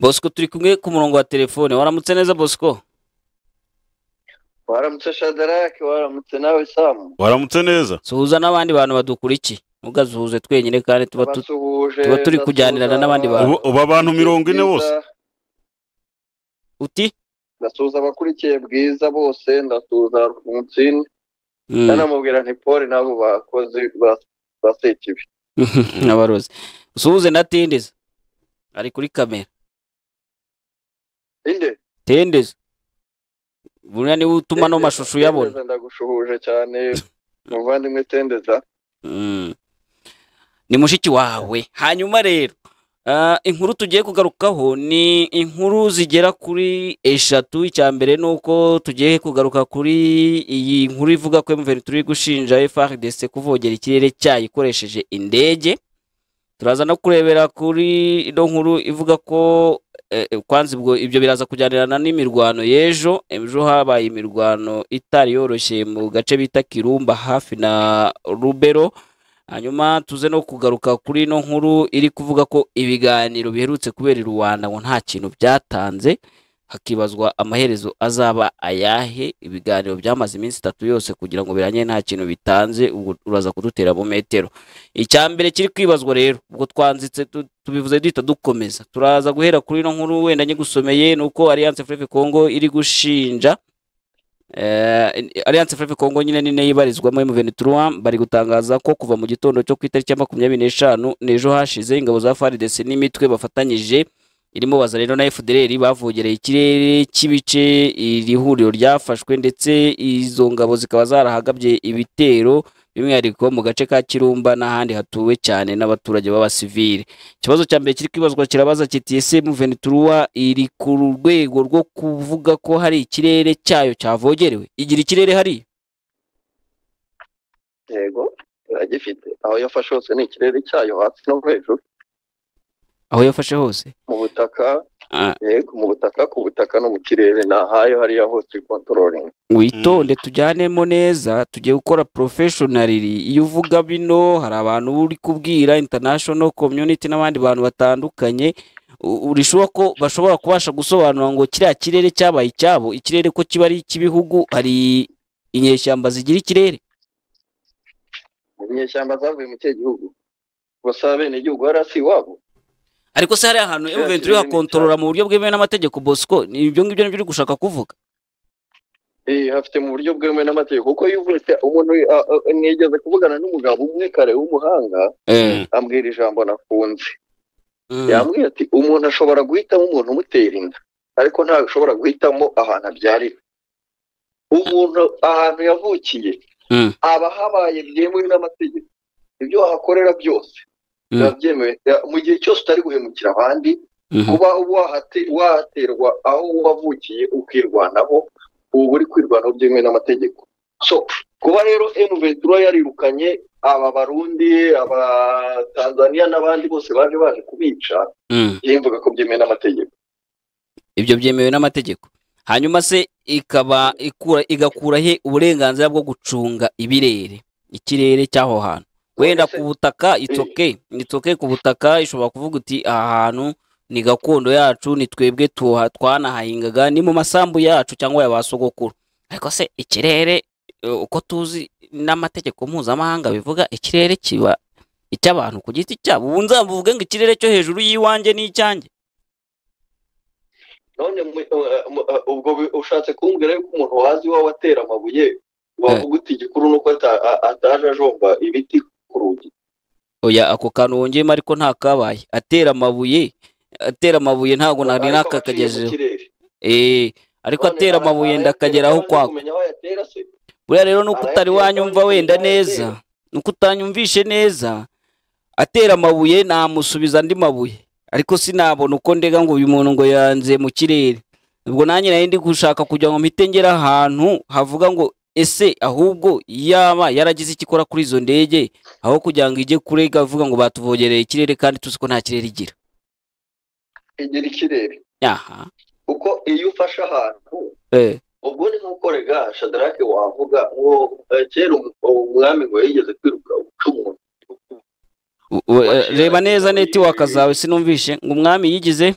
Bosco turi kumwe ku murongo wa telefone waramutse neza Bosco waramutse shadarake waramutse nawe samu waramutse neza suhuza n'abandi bantu badukurikiye ntugazuhuze twenyine kandi tuba tu- abasuhuje tuba turi kujyanirana n'abandi bantu. Ubu- ubu abantu mirongo ine bose uti ndasuhuza abakurikiye bwiza bose ndasuhuza umutsini Mm. nanamubwira nti poli n'abo bakozi ba- basekibi abarozi usuhuze na tendeza ari kuri kamera inde tendeza buriya niwe utuma no mashusho uyabona Tendeza, ndagushuhuje cyane muvandimwe tendeza Mm. ni mushiki wawe hanyuma rero ah, inkuru tugiye kugarukaho ni inkuru zigera kuri eshatu icya mbere ni uko tugiye kugaruka kuri iyi nkuru ivuga ko emuveni turi gushinja frdc kuvogera ikirere cyayo ikoresheje indege turaza no kurebera kuri ino nkuru ivuga ko eh, eh, kwanza ubwo ibyo biraza kujyanirana n'imirwano y'ejo ejo habaye imirwano itari yoroshye mu gace bita kirumba hafi na rubero hanyuma tuze no kugaruka kuri ino nkuru iri kuvuga ko ibiganiro biherutse kubera i rwanda ngo nta kintu byatanze hakibazwa amaherezo azaba ayahe ibiganiro byamaze iminsi itatu yose kugira ngo birangire nta kintu bitanze ubwo uraza kudutera mu metero icya mbere kiri kwibazwa rero ubwo twanzitse tu- tubivuze duhita dukomeza turaza guhera kuri ino nkuru wenda nyigusomeye ni uko alliance freve congo iri gushinja Eh, Alliance Fleuve Congo nyine ni nayo ibarizwamo M23 bari gutangaza ko kuva mu gitondo cyo ku itariki ya makumyabiri n'eshanu n'ejo hashize ingabo za FARDC n'imitwe bafatanyije irimo Bazalendo na FDLR bavogereye ikirere cy'ibice iri huriro ryafashwe ndetse izo ngabo zikaba zarahagabye ibitero by'umwihariko mu gace ka Kirumba n'ahandi hatuwe cyane n'abaturage b'abasivile ikibazo cya mbere kiri kwibazwa kirabaza kiti ese M23 iri ku rwego rwo kuvuga ko hari ikirere cyayo cyavogerewe igira ikirere hari yego iragifite aho yafashe hose ni ikirere cyayo hasi no hejuru aho yafashe hose mu butaka Ah, yego mu butaka ku butaka no mu kirere ni ahayo hariya hose kontororingi witonde tujyanemo neza tugiye gukora porofeshonariri iyo uvuga bino hari abantu uri kubwira international community n'abandi bantu batandukanye u- urishuwa ko bashobora kubasha gusobanura ngo kiriya kirere cyabaye icyabo ikirere ko kiba ari icy'ibihugu hari inyeshyamba zigira ikirere mu nyeshyamba zavuye mu kihe gihugu gusa bene igihugu hari asi iwabo ariko se hari ahantu Kiriya M23 kirere ni hakontorora mu buryo bwemewe n'amategeko Bosco ni ibyo ngibyo nibyo uri gushaka kuvuga Eh, hafite mu buryo bwemewe n'amategeko kuko iyo uvutse umuntu a- a- nigeze kuvugana n'umugabo umwe kare w'umuhanga ambwira ijambo nakunze Mm. yambwiye ati umuntu ashobora guhitamo umuntu umutera inda ariko ntashobora guhitamo ahantu abyarira umuntu ahantu yavukiye Mm. aba habaye byemewe n'amategeko ibyo wahakorera byose Mm. biba byemewe Ya- mu gihe cyose utari guhemukira abandi Mhm. kuba wahate- wahaterwa aho wavukiye ukirwanaho uba uri kwirwanaho byemewe n'amategeko so kuba rero M23 yarirukanye aba barundi aba Tanzania n'abandi bose baje baje kubica Mm. yemvuga ko byemewe n'amategeko ibyo byemewe n'amategeko hanyuma se ikaba ikura igakura he uburenganzira bwo gucunga ibirere ikirere cy'aho hantu wenda ku butaka itoke itoke ku butaka ishobora kuvuga uti aha hantu ni gakondo yacu ni twebwe tuha- twanahahingaga ni mu masambu yacu cyangwa ya ba sogokuru ariko se ikirere eh, uko tuzi n'amategeko mpuzamahanga bivuga ikirere kiba icy'abantu ku giti cyabo ubu nzavuge ngo ikirere cyo hejuru y'iwanjye ni icyanjye none mu- uh, mu- uh, ubwo bi- ushatse kumbwira yuko umuntu wazi iwawe atera amabuye wavuga uti igikuru ni uko ata- a- ataje ajomba ibiti ku rugi oya ako kantu wongeyemo ariko nta kabaye atera amabuye atera amabuye ntabwo nari Ariko aciye mu nakakagejeho kirere. eh ariko None atera ara- amabuye arayatera ndakageraho kandi kwako kumenya aho ayatera se buriya rero nuko utari Arayatera wanyumva kandi wenda arayatera. neza nuko utanyumvishe neza atera amabuye namusubiza andi mabuye ariko sinabona uko ndega ngo uyu muntu ngo yanze mu kirere ubwo nanjye nari ndi gushaka kugira ngo mpite ngera ahantu havuga ngo ese ahubwo yaba yaragize icyo ikora kuri izo ndege aho kugira ngo ijye kurega avuga ngo batuvogereye ikirere kandi tuzi ko nta kirere igira igira ikirere yaha kuko iyo ufashe ahantu eh ubwo ni nk'uko rega shadarake wavuga ngo eh, kera umu- umwami ngo yigeze kwiruka uca umuntu U- u- eh, reba neza netiwaka zawe sinumvishe ngo umwami yigize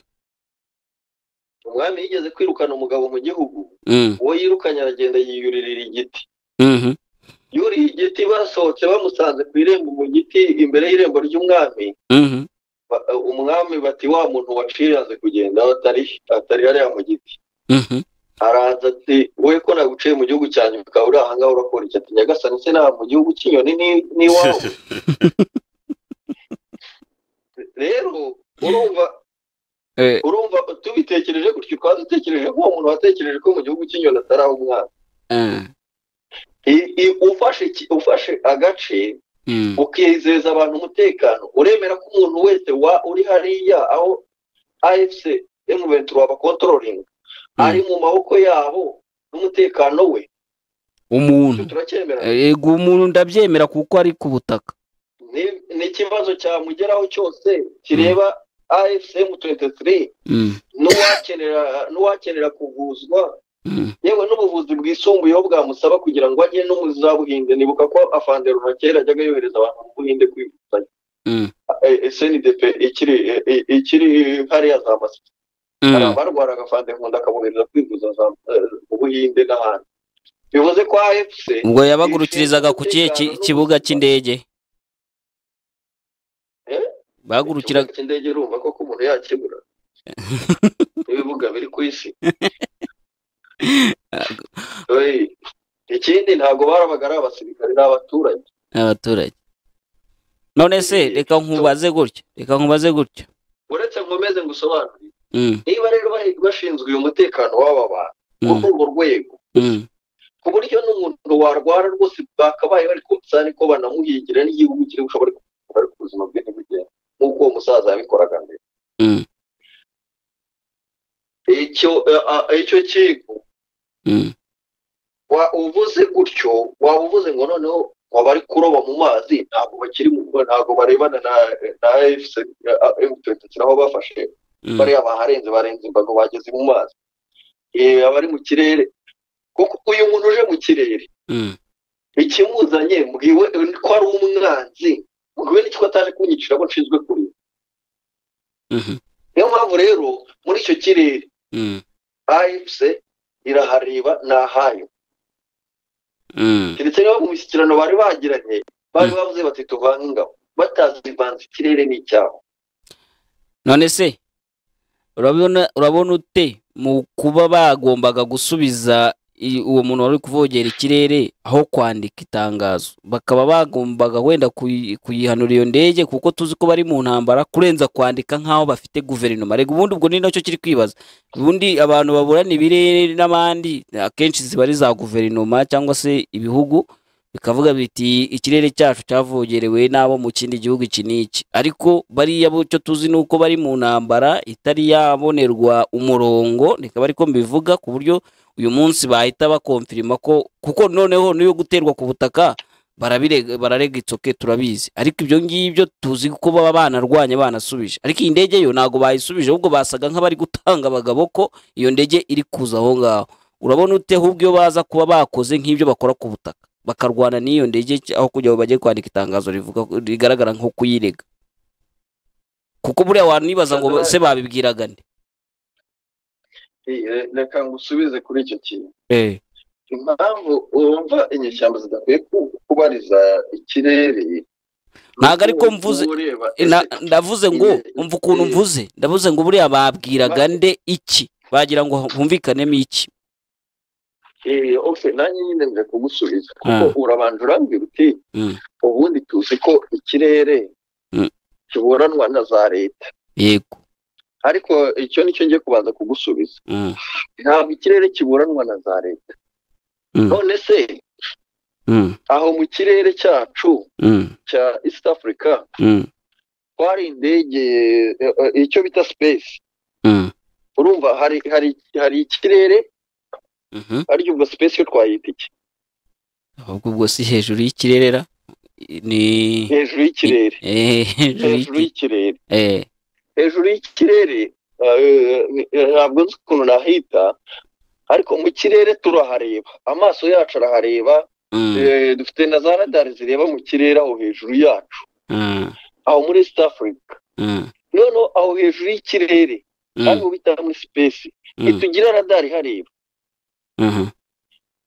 umwami yigeze kwirukana umugabo mu gihugu Mm, uwo yirukanye aragenda yiyuririra igiti mhm, yuriye igiti basohotse bamusanze ku irembo mu giti imbere y'irembo ry'umwami mhm, ba- umwami bati wa muntu waciranze kugenda atari atari hariya mu giti mhm, araza ati wowe ko naguciye mu gihugu cyanjye ukaba uri aha ngaho urakora iki ati nyagasani se nta mu gihugu cy'inyoni ni- n'iwawe rero urumva eh, urumva tubitekereje gutyo twari dutekereje ko uwo muntu watekereje ko mu gihugu cy'inyoni atari aho umwana ah, I- i- ufashe iki- ufashe agace mm, ukizeza abantu umutekano uremera ko umuntu wese wa uri hariya aho afc emuventura bakontororinga Mm. ari mu maboko yabo n'umutekano we umuntu turacyemera yego umuntu ndabyemera kuko ari ku butaka Ni- ni ikibazo cyamugeraho cyose kireba afc m23 Mm, n'uwakenera n'uwakenera kuvuzwa mm, yewe n'ubuvuzi bwisumbuyeho bwamusaba kugira ngo ajye no mu za buhinde nibuka ko afanderura kera ajyaga yohereza abantu mu buhinde kwivuza mm, eh, SNDP ikiri eh, eh, ikiri hariya za Masisi hari mm, abarwaraga fande nkunda akabohereza kwivuza za eh, mu Buhinde n'ahandi bivuze ko AFC ubwo yabagurukirizaga ku kihe ki- kibuga cy'indege Eh? bagurukira ikibuga cy'indege urumva ko umuntu yakibura n'ibibuga biri ku isi Eh, ikindi ntabwo barabaga ari abasirikare n'abaturage abaturage none se Eh, reka nkubaze gutya reka nkubaze gutya uretse nkomeze ngusobanurire Mm, niba rero bari- bashinzwe uyu mutekano w'aba bantu wo mm, kuri urwo rwego mm, ku buryo n'umuntu warwara rwose bakabaye bari kumusana ko banamuhigira n'igihugu kiri bushobore kumugora ariko ubuzima bwe ntibugenda nk'uko uwo musaza yabikoraga mbere Mm. icyo eh, ah, icyo kigo mm. wa- uvuze gutyo waba uvuze ngo noneho ngo bari kuroba mu mazi ntabwo bakiri mu rugo ntabwo barebana na na efuse emutiyeni aho bafashe Mm, bariya baharenze barenze imbago bageze mu mazi Eh, abari mu kirere kuko uyu muntu uje mu kirere mm, ikimuzanye mbwiwe ko ari umwanzi mbwiwe n'icyo ataje kunyicira ko nshinzwe kuri mhm, niyo mpamvu rero muri icyo kirere mm, afc irahareba ni ahayo mm, keretse niba mu mishyikirano bari bagiranye bari bavuze bati tuvange ingabo batazivanze ikirere n'icyabo none se urabona urabona ute mu kuba bagombaga gusubiza i- uwo muntu wari kuvogera ikirere aho kwandika itangazo bakaba bagombaga wenda kuyi- kuyihanura iyo ndege kuko tuzi ko bari mu ntambara kurenza kwandika nk'aho bafite guverinoma rega ubundi ubwo ni nacyo kiri kwibaza ubundi abantu baburana ibirere n'abandi akenshi ziba ari za guverinoma cyangwa se ibihugu bikavuga biti ikirere cyacu cyavogerewe n'abo mu kindi gihugu iki n'iki ariko bariya bo icyo tuzi ni uko bari mu ntambara itari yabonerwa umurongo rikaba ariko mbivuga ku buryo uyu munsi bahita bakomfirima ko kuko noneho n'iyo guterwa ku butaka barabirega bararega itsoke turabizi ariko ibyo ngibyo tuzi ko baba banarwanya banasubije ariko iyi ndege yo ntabwo bayisubije ahubwo basaga nk'abari gutanga abagabo ko iyo ndege iri kuza aho ngaho urabona ute ahubwo iyo baza kuba bakoze nk'ibyo bakora ku butaka bakarwana n'iyo ndege cy- aho kugira ngo bajye kwandika itangazo rivuga rigaragara nko kuyirega kuko buriya wantu nibaza ngo se babibwiraga nde Eh, reka ngusubize kuri icyo kintu eh impamvu urumva inyeshyamba zidakwiye ku- kubariza ikirere Ntabwo ariko mvuze- Uba ureba, Eh, na- ese ndavuze ngo Ine- umva ukuntu eh. mvuze ndavuze ngo buriya babwiraga nde iki bagira ngo humvikanemo iki Eh, ok nanjye nyine nje kugusubiza kuko Ah. urabanza urambwira uti Mm. ubundi tuzi ko ikirere Mm. kiburanwa na za leta yego ariko icyo nicyo ngiye kubanza kugusubiza Mm, ntabwo ikirere kiburanwa na za leta Mm. none se mm, aho mu kirere cyacu mm, cya east africa mm, twari indege eh, eh, icyo bita space mm, urumva hari hari hari ikirere mhm. ariko ubwo space yo twayita iki ahubwo ubwo si hejuru y'ikirerera ni hejuru y'ikirere eh, hejuru hejuru y'iki- y'ikirere eh, hejuru y'ikirere eh, eh, ntabwo nzi ukuntu nahita ariko mu kirere turahareba amaso yacu arahareba mm, eh, dufite na za radari zireba mu kirere aho hejuru yacu mm, aho muri east africa mm, noneho aho hejuru y'ikirere kandi ubu bitaha muri sipesi ntitugira radari hareba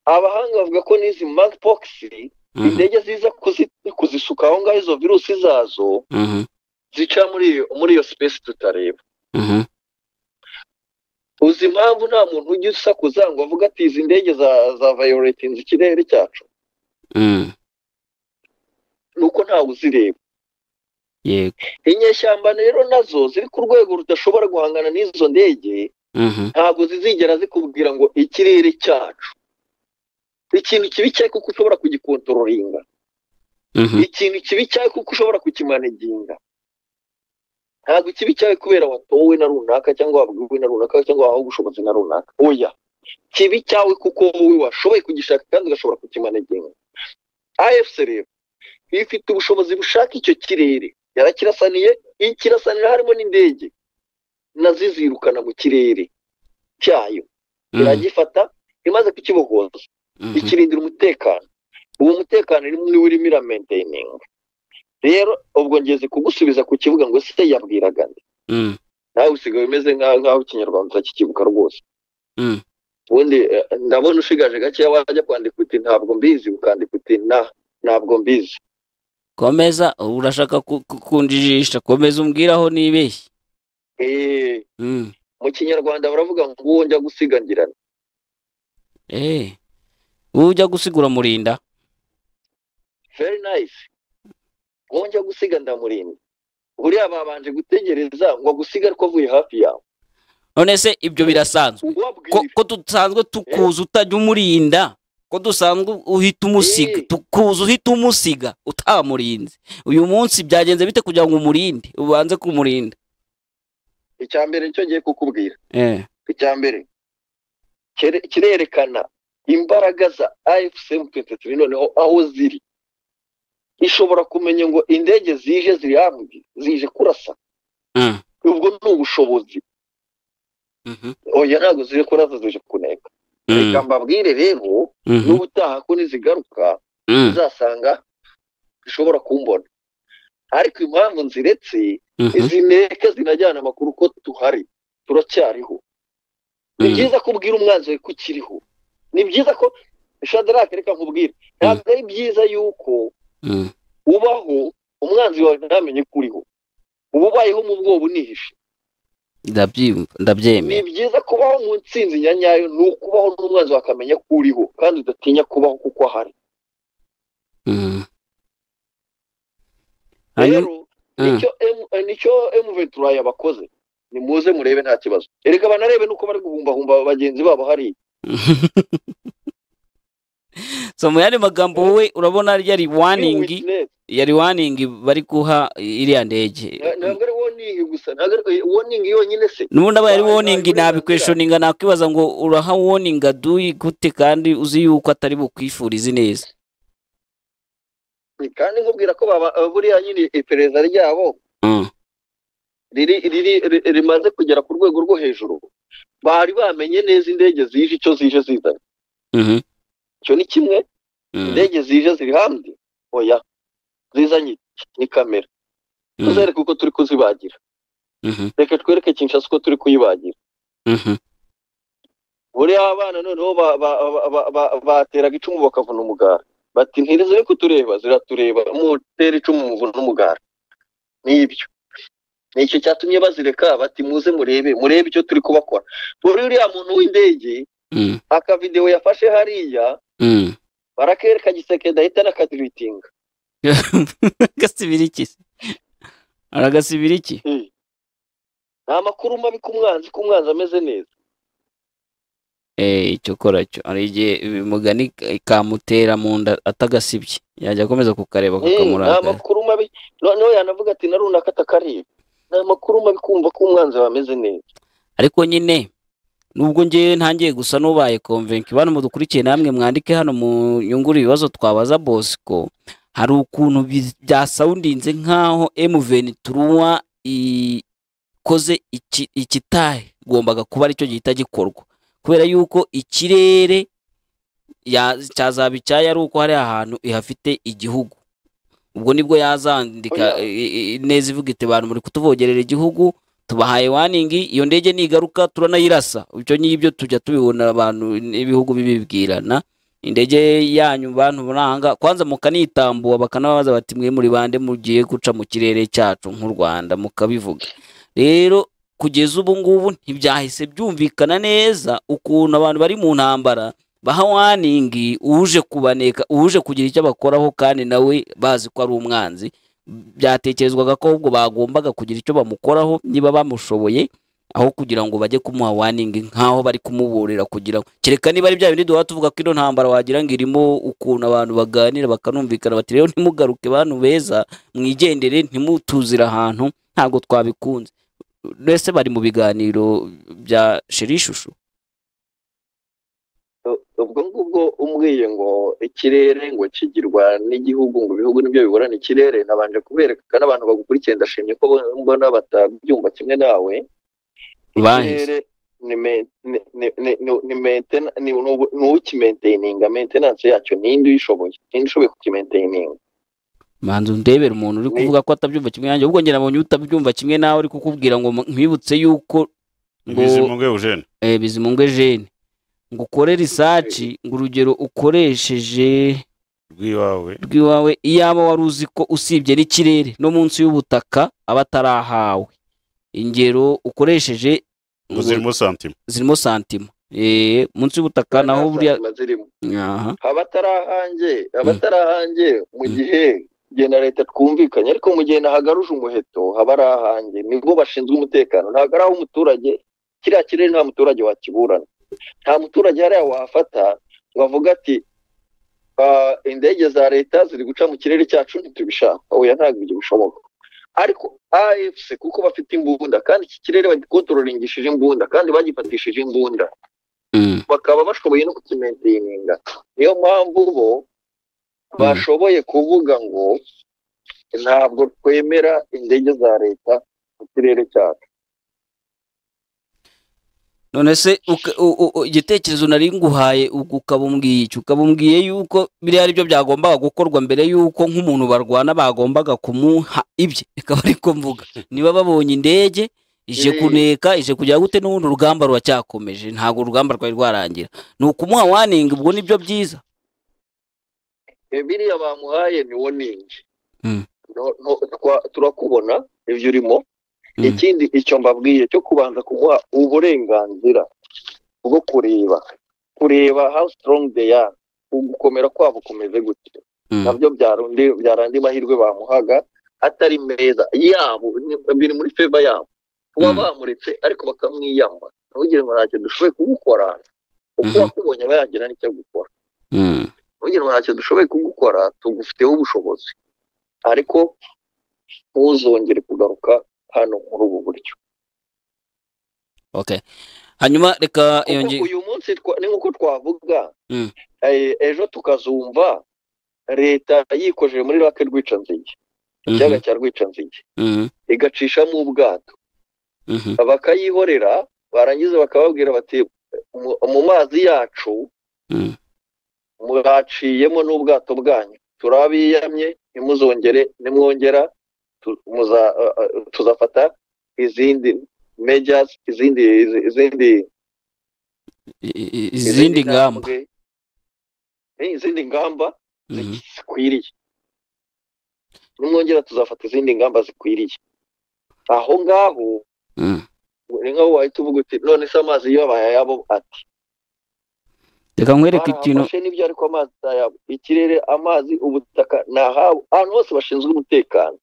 abahanga bavuga ko n'izi monkeypox indege ziza kuzi- kuzisuka aho ngaho izo virusi zazo zica muri iyo muri iyo sipesi tutareba uzi impamvu nta muntu ujya usakuza ngo avuge ati izi ndege za za vayoletinze ikirere cyacu ni uko ntawe uzireba yego inyeshyamba rero nazo ziri ku rwego rudashobora guhangana n'izo ndege Mhm. ntabwo zizigera zikubwira ngo ikirere cyacu ikintu kibi cyari kuko ushobora kugikontrolinga Mhm. ikintu kibi cyari kuko ushobora kukimaneginga ntabwo ikibi cyari kubera watowe na runaka cyangwa wabwiwe na runaka cyangwa wahawe ubushobozi na runaka oya kibi cyawe kuko wowe washoboye kugishaka kandi ugashobora kukimaneginga afc rero iyo ifite ubushobozi bushaka icyo kirere yarakirasaniye ikirasanira harimo n'indege nazo zirukana mu kirere cyayo Mhm. iragifata imaze kukibohoza Mhm. ikirindira umutekano uwo mutekano ni wo urimo iramenteyininga rero ubwo ngeze kugusubiza ku kibuga ngo se yabwiraga nde Mhm. nawe usigaye umeze nka- nk'aho ikinyarwanda kikibuka rwose Mm. ubundi eh, ndabona ushigaje gakeya wajya kwandika uti ntabwo mbizi ukandika uti na ntabwo mbizi komeza urashaka ku- ku- kunjijisha komeza umbwire aho nibeshye Eh, Mm. mu kinyarwanda baravuga ngo uwo njya gusigangirana Eh. wowe ujya gusigura murinda very nice uwo njya gusiga ndamurinda buriya babanje gutegereza ngo agusiga ariko avuye hafi yawe none se ibyo birasanzwe ko, uwabwira ko dusanzwe tukuza utajya umurinda ko dusanzwe uhita umusiga Eh. tukuza uhita umusiga utamurinze uyu munsi byagenze bite kugira ngo umurinde ubanze kumurinda icya mbere nicyo ngiye kukubwira eh. icya mbere kire- kirerekana imbaraga za IFCM 23 noneho aho ziri ishobora kumenya ngo indege zije ziri hamwe zije kurasa Mm. ubwo ni ubushobozi Mhm. oya ntabwo zije kurasa zije kuneka reka mbabwire rero Mhm. n'ubutaha ko nizigaruka Mm. uzasanga zishobora kumbona ariko impamvu nziretse Mhm. izi nteka zinajyana amakuru ko tuhari turacyariho ni Mm. byiza ko ubwira umwanzi wawe ko ukiriho ni byiza ko shadarake reka nkubwire ntabwo ari byiza yuko Mm. ubaho umwanzi wawe ntamenye ko uriho uba ubayeho mu bwoba unihishe ndabyumva ni ndabyemera byiza kubaho mu ntsinzi nyanyayo ni ukubaho n'umwanzi wawe akamenya ko uriho kandi udatinya kubaho kuko ahari Mm. Hanyuma- rero Mm. nicyo M- eh, nicyo emuventura yabakoze nimuze murebe nta kibazo erega banarebe n'uko bari guhumbahumba bagenzi babo hariya so mu yandi magambo wowe urabona ryari Be waningi witness. yari waningi bari guha iriya ndege Nta- ntabwo ari warning gusa ntabwo ari warning yonyine se nubundi abaye ari Nta- nta- woningi nta- nabikweshoninga nakwibaza ngo uraha woninga duyi gute kandi uzi yuko atari bukwifurize neza kandi nkubwira ko baba buriya nyine iperereza ryabo Mm. riri riri ri- rimaze kugera ku rwego rwo hejuru bari bamenye neza indege zije icyo zije zizanye Mhm. icyo ni kimwe Mm. indege zije ziri hamwe oya zizanye iki? ni kamera Mm. tuzereke uko turi kuzibagira Mhm. reka twereke kinshasa uko turi kuyibagira Mhm. buriya abana noneho ba- ba- ba- ba- ba- bateraga icumu bakavuna umugara bati ntirize kutureba ziratureba mutera icumu muvuna umugara nibyo nicyo cyatumye bazireka bati muze murebe murebe icyo turi kubakora buri uriya muntu w'indege Mm. akavidewo yafashe hariya Mm. barakwereka giseke ndahita nakadiritinga agasibira iki se aragasibira iki nta makuru mabi ku mwanzi ko umwanzi ameze neza Eh, icyo kora cyo hari igihe mugani kamutera mu nda atagasibye yajya akomeza kukareba Eh, nta kakamurakara makuru mabi noneho yanavuga ati na runaka atakareba nta makuru mabi kumva ko umwanzi wawe ameze neza ariko nyine nubwo ngewe ntangiye gusa n'ubaye konvenki bantu mudukurikiye namwe mwandike hano mu nyunguru ibibazo twabaza bosco hari ukuntu bi- byasawundinze nk'aho M23 ikoze iki- ikitagombaga kuba aricyo gihita gikorwa kubera yuko ikirere ya- cyazaba icyayo ari uko hari ahantu ihafite igihugu ubwo nibwo yazandika Oya. i- i- i- neza ivuga iti bantu muri kutuvogerera igihugu tubahaye waningi iyo ndege nigaruka turanayirasa ibyo ngibyo tujya tubibona abantu n'ibihugu bibibwirana indege yanyu bantu muranga kwanza mukanitambuwa bakanababaza bati mwe muri bande mugiye guca mu kirere cyacu nk'u Rwanda mukabivuga rero kugeza ubu ngubu ntibyahise byumvikana neza ukuntu abantu bari mu ntambara baha waningi uje kubaneka uje kugira icyo bakoraho kandi nawe bazi ko ari umwanzi byatekerezwaga ko ahubwo bagombaga kugira icyo bamukoraho niba bamushoboye aho kugira ngo bajye kumuha waningi nk'aho bari kumuburira kugira ngo kereka niba ari bya bindi duhora tuvuga ko ino ntambara wagira ngo irimo ukuntu abantu baganira bakanumvikana bati rero ntimugaruke bantu beza mwigendere ntimutuzire ahantu ntabwo twabikunze mbese bari mu biganiro bya shira ishusho ubwo ngubwo umbwiye ngo ikirere ngo kigirwa n'igihugu ngo ibihugu nibyo biburana ikirere nabanje kubereka n'abantu bagukurikiye ndashimye ko mbona batabyumva kimwe nawe bahise ikirere ni men- ni- ni- ni- ni- ni mainten- ni ni- ni ukimainteyininga maintenance yacyo ninde uyishoboye ninde ushoboye kukimainteyininga manzu ndebera umuntu uri Ni- kuvuga ko atabyumva kimwe nanjye ubwo njye nabonye utabyumva kimwe nawe uri kukubwira ngo ntibibutse yuko ngo- bizimunge eugene eh, bizimunge jene ngo ukore risaci ngo urugero ukoresheje rw'iwawe rw'iwawe iyaba wari uzi ko usibye n'ikirere no munsi y'ubutaka aba atarahawe ingero ukoresheje ngo zirimo santima zirimo santima Eh, munsi y'ubutaka naho buriya zirimo aha abatarahange abatarahange mu gihe jye na leta twumvikanye ariko mu gihe nahagaruje umuheto haba ari ahange nibwo bashinzwe umutekano ntabwo ari aho umuturage kiriya kirere nta muturage wakiburana nta muturage hariya wafata ngo avuge ati "Ah, indege za leta ziri guca mu kirere cyacu ntitubishaka oya ntabwo ibyo bishoboka ariko afc kuko bafite imbunda kandi iki kirere bagikontororingishije imbunda kandi bagifatishije imbunda Mm. bakaba bashoboye no kukimendininga niyo mpamvu bo bashoboye kuvuga ngo ntabwo twemera indege za leta mu kirere cyacu none se uka- u- u- u- igitekerezo nari nguhaye ubwo ukaba umbwiye iki ukaba umbwiye yuko biriya ari byo byagombaga gukorwa mbere yuko nk'umuntu barwana bagombaga kumuha ibye ikaba ariko mvuga niba babonye indege ije Mm. kuneka ije kugira gute n'ubundi urugamba ruracyakomeje ntabwo urugamba rwari rwarangira ni ukumuha waninga ubwo nibyo byiza Eh, biriya bamuhaye ni woningi Mm. No- no- twa- turakubona ibyo urimo Mm. ikindi icyo mbabwiye cyo kubanza kumuha uburenganzira bwo kureba kureba how strong they are ugukomera kwabo kumeze gute Mm. nabyo byarundi byari andi mahirwe bamuhaga atari meza yabo ni- biri muri feva yabo kuba Mm. bamuretse ariko bakamwiyama ntugire ngo ntacyo dushoboye kumukora uko Mhm. wakubonye aba yagira n'icyo gukora Mm. ntugire ngo ntacyo dushoboye kumukora tugufiteho ubushobozi ariko ntuzongere kugaruka hano muri ubu buryo okay hanyuma reka iyo kuko ngi- uyu munsi twa- ni nk'uko twavuga Mm. eh, ejo tukazumva leta yikojeje muri rake rwicanzige ikiyaga Mhm, cya rwicanzige mhm, igacishamo ubwato mhm, bakayihorera barangiza bakababwira bati "Mu- mu mazi yacu Mm. mwaciyemo n'ubwato bwanyu turabiyamye ntimuzongere nimwongera tu- muza- uh, uh, tuzafata izindi mejas izindi izi- izindi i- i- i- izindi ngamba ntambwe, eh, izindi ngamba Mhm, zikwiriye nimwongera tuzafata izindi ngamba zikwiriye aho ngaho mhm. ni nk'aho wahita uvuga uti none se amazi yabaye ayabo ati reka nkwereke ikintu barafashe n'ibyo ariko amazi si ayabo ikirere amazi ubutaka ni ahabo ahantu hose bashinzwe umutekano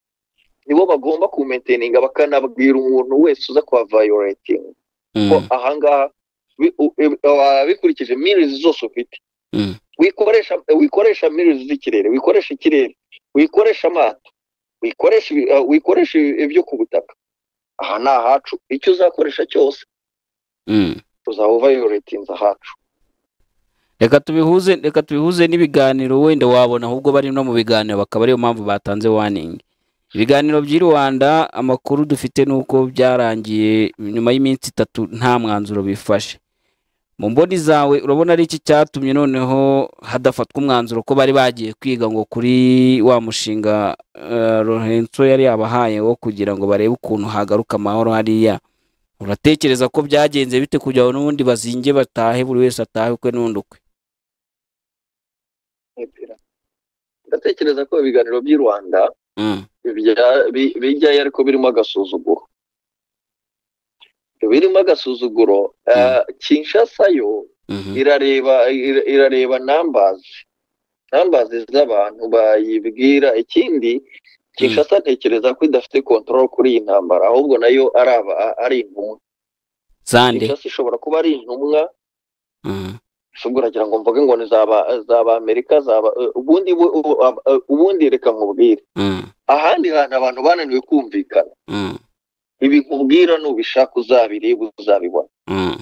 nibo bagomba kumenteninga bakanabwira umuntu wese uza kuba vayoretinga ko Mm, ahangaha bi- u- e- wa- bikurikije mirizi zose ufite Mm. wikoresha wikoresha mirizi z'ikirere wikoresha ikirere wikoresha amato wikoresha ibi- eh, wikoresha ibi- ibyo ku butaka aha ni ahacu icyo uzakoresha cyose mm. uzaba vayoretinze ahacu reka tubihuze reka tubihuze n'ibiganiro wenda wabona ahubwo bari no mu biganiro bakaba ariyo mpamvu batanze waningi ibiganiro by'i rwanda amakuru dufite ni uko byarangiye nyuma y'iminsi itatu nta mwanzuro bifashe mu mboni zawe urabona ari iki cyatumye noneho hadafatwa umwanzuro ko bari bagiye kwiga ngo kuri wa mushinga eh, Lorenzo yari yabahaye wo kugira ngo barebe ukuntu hagaruka amahoro hariya uratekereza ko byagenze bite kugira ngo n'ubundi bazinge batahe buri wese atahe ukwe n'undi ukwe ndatekereza ko ibiganiro by'i rwanda Mm, bya- bi- bijyayo ariko birimo agasuzuguro birimo agasuzuguro eh, kinshasa yo mhm, irareba ira- irareba nambazi nambazi z'abantu bayibwira ikindi kinshasa ntekereza ko idafite control kuri iyi ntambara ahubwo nayo ari aba- ari intumwa sande kinshasa ishobora kuba ari intumwa mhm, ubwo uragira ngo mvuge ngo ni zaba zaba amerika zaba eh, ubundi bu- ubu- ab- eh, ubundi reka nkubwire mhm, ahandi hantu abantu bananiwe kumvikana mhm, ibi nkubwira nubishaka uzabireba uzabibona mhm,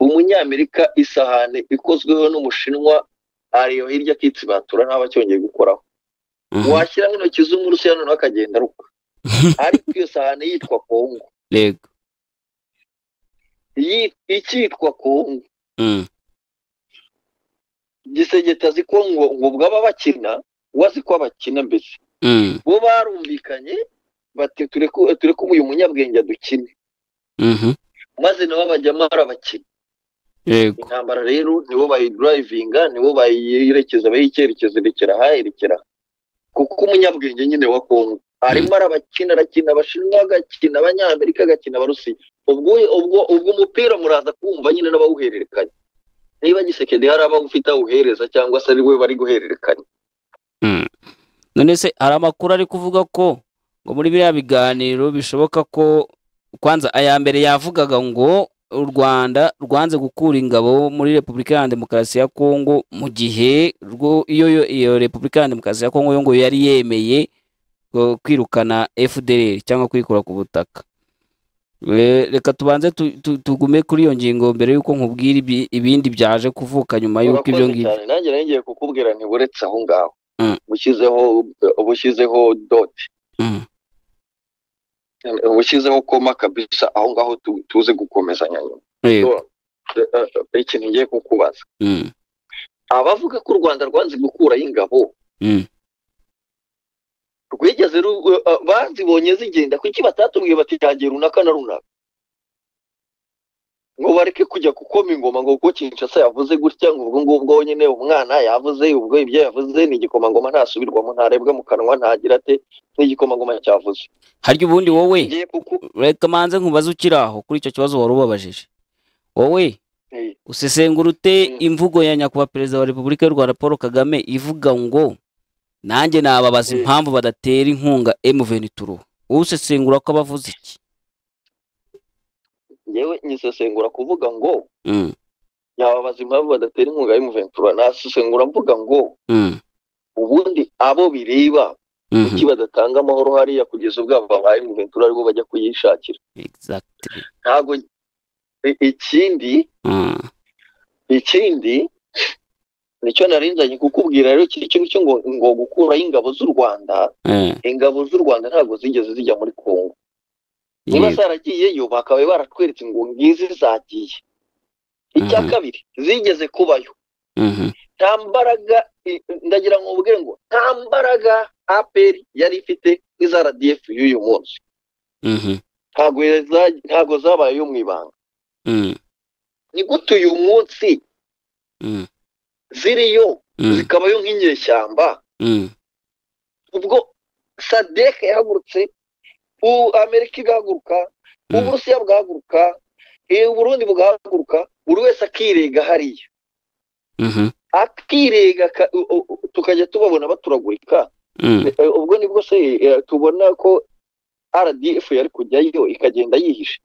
umunyamerika isahani ikozweho n'umushinwa ariyo hirya akitsibatura ntabacyongeye gukoraho mhm. washyiraho intoki z'umurusiya noneho akagenda aruka ariko iyo sahani yitwa kongo Yego. iyi- icyitwa kongo Mm, gisegeta azi ko ngo ngo bwaba bakina we azi ko abakina mbese mm, bo barumvikanye bati tureke tureke uyu munyabwenge dukine mhm, maze nabo bajyamo arabakina Yego. intambara rero nibo bayidrivinga nibo bayiyerekeza bayicyerekezo irekera aha irekera aha. kuko umunyabwenge nyine wa kongo arimo arabakina arakina abashinwa agakina abanyamerika agakina abarusiya ubwo ubwo ubwo umupira muraza kumva nyine n'abawuhererekanya niba gisekedi hari abawufite awuhereza cyangwa se ari we bari guhererekanya none se hari amakuru ari kuvuga ko ngo muri biriya biganiro bishoboka ko kwanza aya mbere yavugaga ngo u rwanda rwanze gukura ingabo muri repubulika ya demokarasi ya kongo mu gihe rwo iyo yo- iyo repubulika ya demokarasi ya kongo yo ngo yari yemeye ngo kwirukana fdr cyangwa kwikura ku butaka Eh, reka tubanze tu- tu- tugume kuri iyo ngingo mbere y'uko nkubwira ibi- ibindi byaje kuvuka nyuma y'uko ibyo Urakoze ngibyo cyane nanjye nari ngiye kukubwira nti buretse aho ngaho Mm. bushyizeho bushyizeho doti Mm, bushyizeho koma kabisa aho ngaho tu- tuze gukomezanya nyuma yego. Eh, eh, eh, ikintu ngiye kukubaza Mm, abavuga ko u rwanda rwanze gukuraho ingabo mm. rwigeze ru- eh, bazibonye zigenda kuki batatubwiye bati yagiye runaka na runaka ngo bareke kujya gukoma ingoma ngo kuko kinshasa yavuze gutya ngo ubwo ngubwo nyine umwana yavuze ubwo ibyo yavuze ni igikomangoma ntasubirwamo ntarebwa mu kanwa ntagira ate n'igikomangoma cyavuze harya ubundi wowe ngiye kuku reka manze nkubaze ukiri aho kuri icyo kibazo wari ubabajije wowe Eh, usesengura ute Mm. imvugo ya nyakubahwa perezida wa repubulika y'u rwanda paul kagame ivuga ngo nanjye nababaza Mm. impamvu badatera inkunga emuventuro wowe usesengura ko abavuze iki ngewe nyisesengura kuvuga ngo Mm, yababaza impamvu badatera inkunga y'umuventura nasesengura mvuga ngo mm, ubundi abo bireba mhm, kuki badatanga amahoro hariya kugeza ubwo babaye umuventura aribo bajya kuyishakira exactly. ntabwo i- ikindi Mm, ikindi nicyo narinzanye kukubwira rero kiri cyo ngicyo ngo ngo gukuraho ingabo z'u rwanda eh, ingabo z'u rwanda ntabwo zigeze zijya muri kongo niba yego. zaragiyeyo bakabaye baratweretse ngo ngizi zagiye icya Mhm. kabiri zigeze kubayo Mhm, nta mbaraga i- ndagira ngo mvuge ngo nta mbaraga apr yari ifite nk'iza rdf y'uyu munsi mhm, ntabwo za- ntabwo zabaye iyo mu ibanga mm, ni gute uyu munsi mm, ziriyo mm, zikabayo nk'inyeshyamba mm, ubwo sadek yahagurutse u- amerika igahaguruka Mm. uburusiya bwahaguruka eh, uburundi bugahaguruka buri wese akirega hariya mhm, akirega ka- u- u- u- tukajya tubabona baturagurika mm, Eh, ubwo nibwo se eh, tubona ko rdf yari kujyayo ikagenda yihishe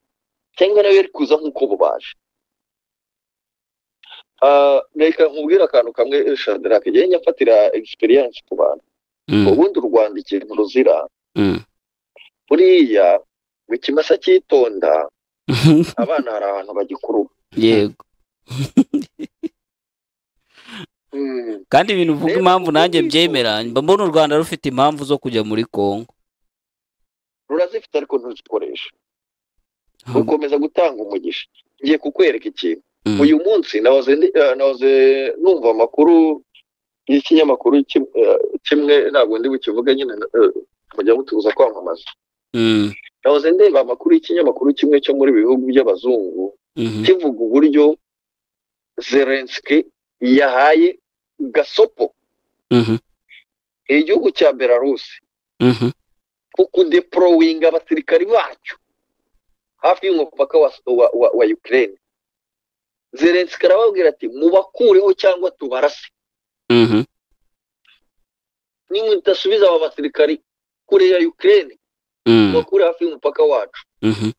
cyangwa nayo yari kuza nk'uko bubaje Ah, reka nkubwire akantu kamwe eh, shadrack njyewe nyafatira experience ku bantu mm, ubundi u rwanda ikintu ruzira mm. buriya mu kimasa cyitonda abana hari ahantu bagikuruba yego kandi ibintu uvuga Rero impamvu ubwo nanjye wifuza- mbyemera mba mbona u rwanda rufite impamvu zo kujya muri kongo rurazifite ariko ntuzikoresha rukomeza gutanga umugisha ngiye kukwereka ikintu Mm. uyu munsi nahoze ndi- eh, nahoze numva amakuru y'ikinyamakuru kim- eh, kimwe ntabwo ndi bukivuge nyine eh, mujya mutuza kwamamaza Mm. nahoze ndeba amakuru y'ikinyamakuru kimwe cyo muri bihugu by'abazungu Mhm. kivuga uburyo zelenski yahaye gasopo Mhm. igihugu cya belarusi Mhm. kukudeporowinga abasirikari bacyo hafi y'umupaka wa, wa, wa, wa Ukraine Zelensky arababwira ati mubakureho cyangwa tubarase Mhm. nimudasubiza aba basirikari kure ya Ukraine Mm. mubakure hafi y'umupaka wacu Mhm.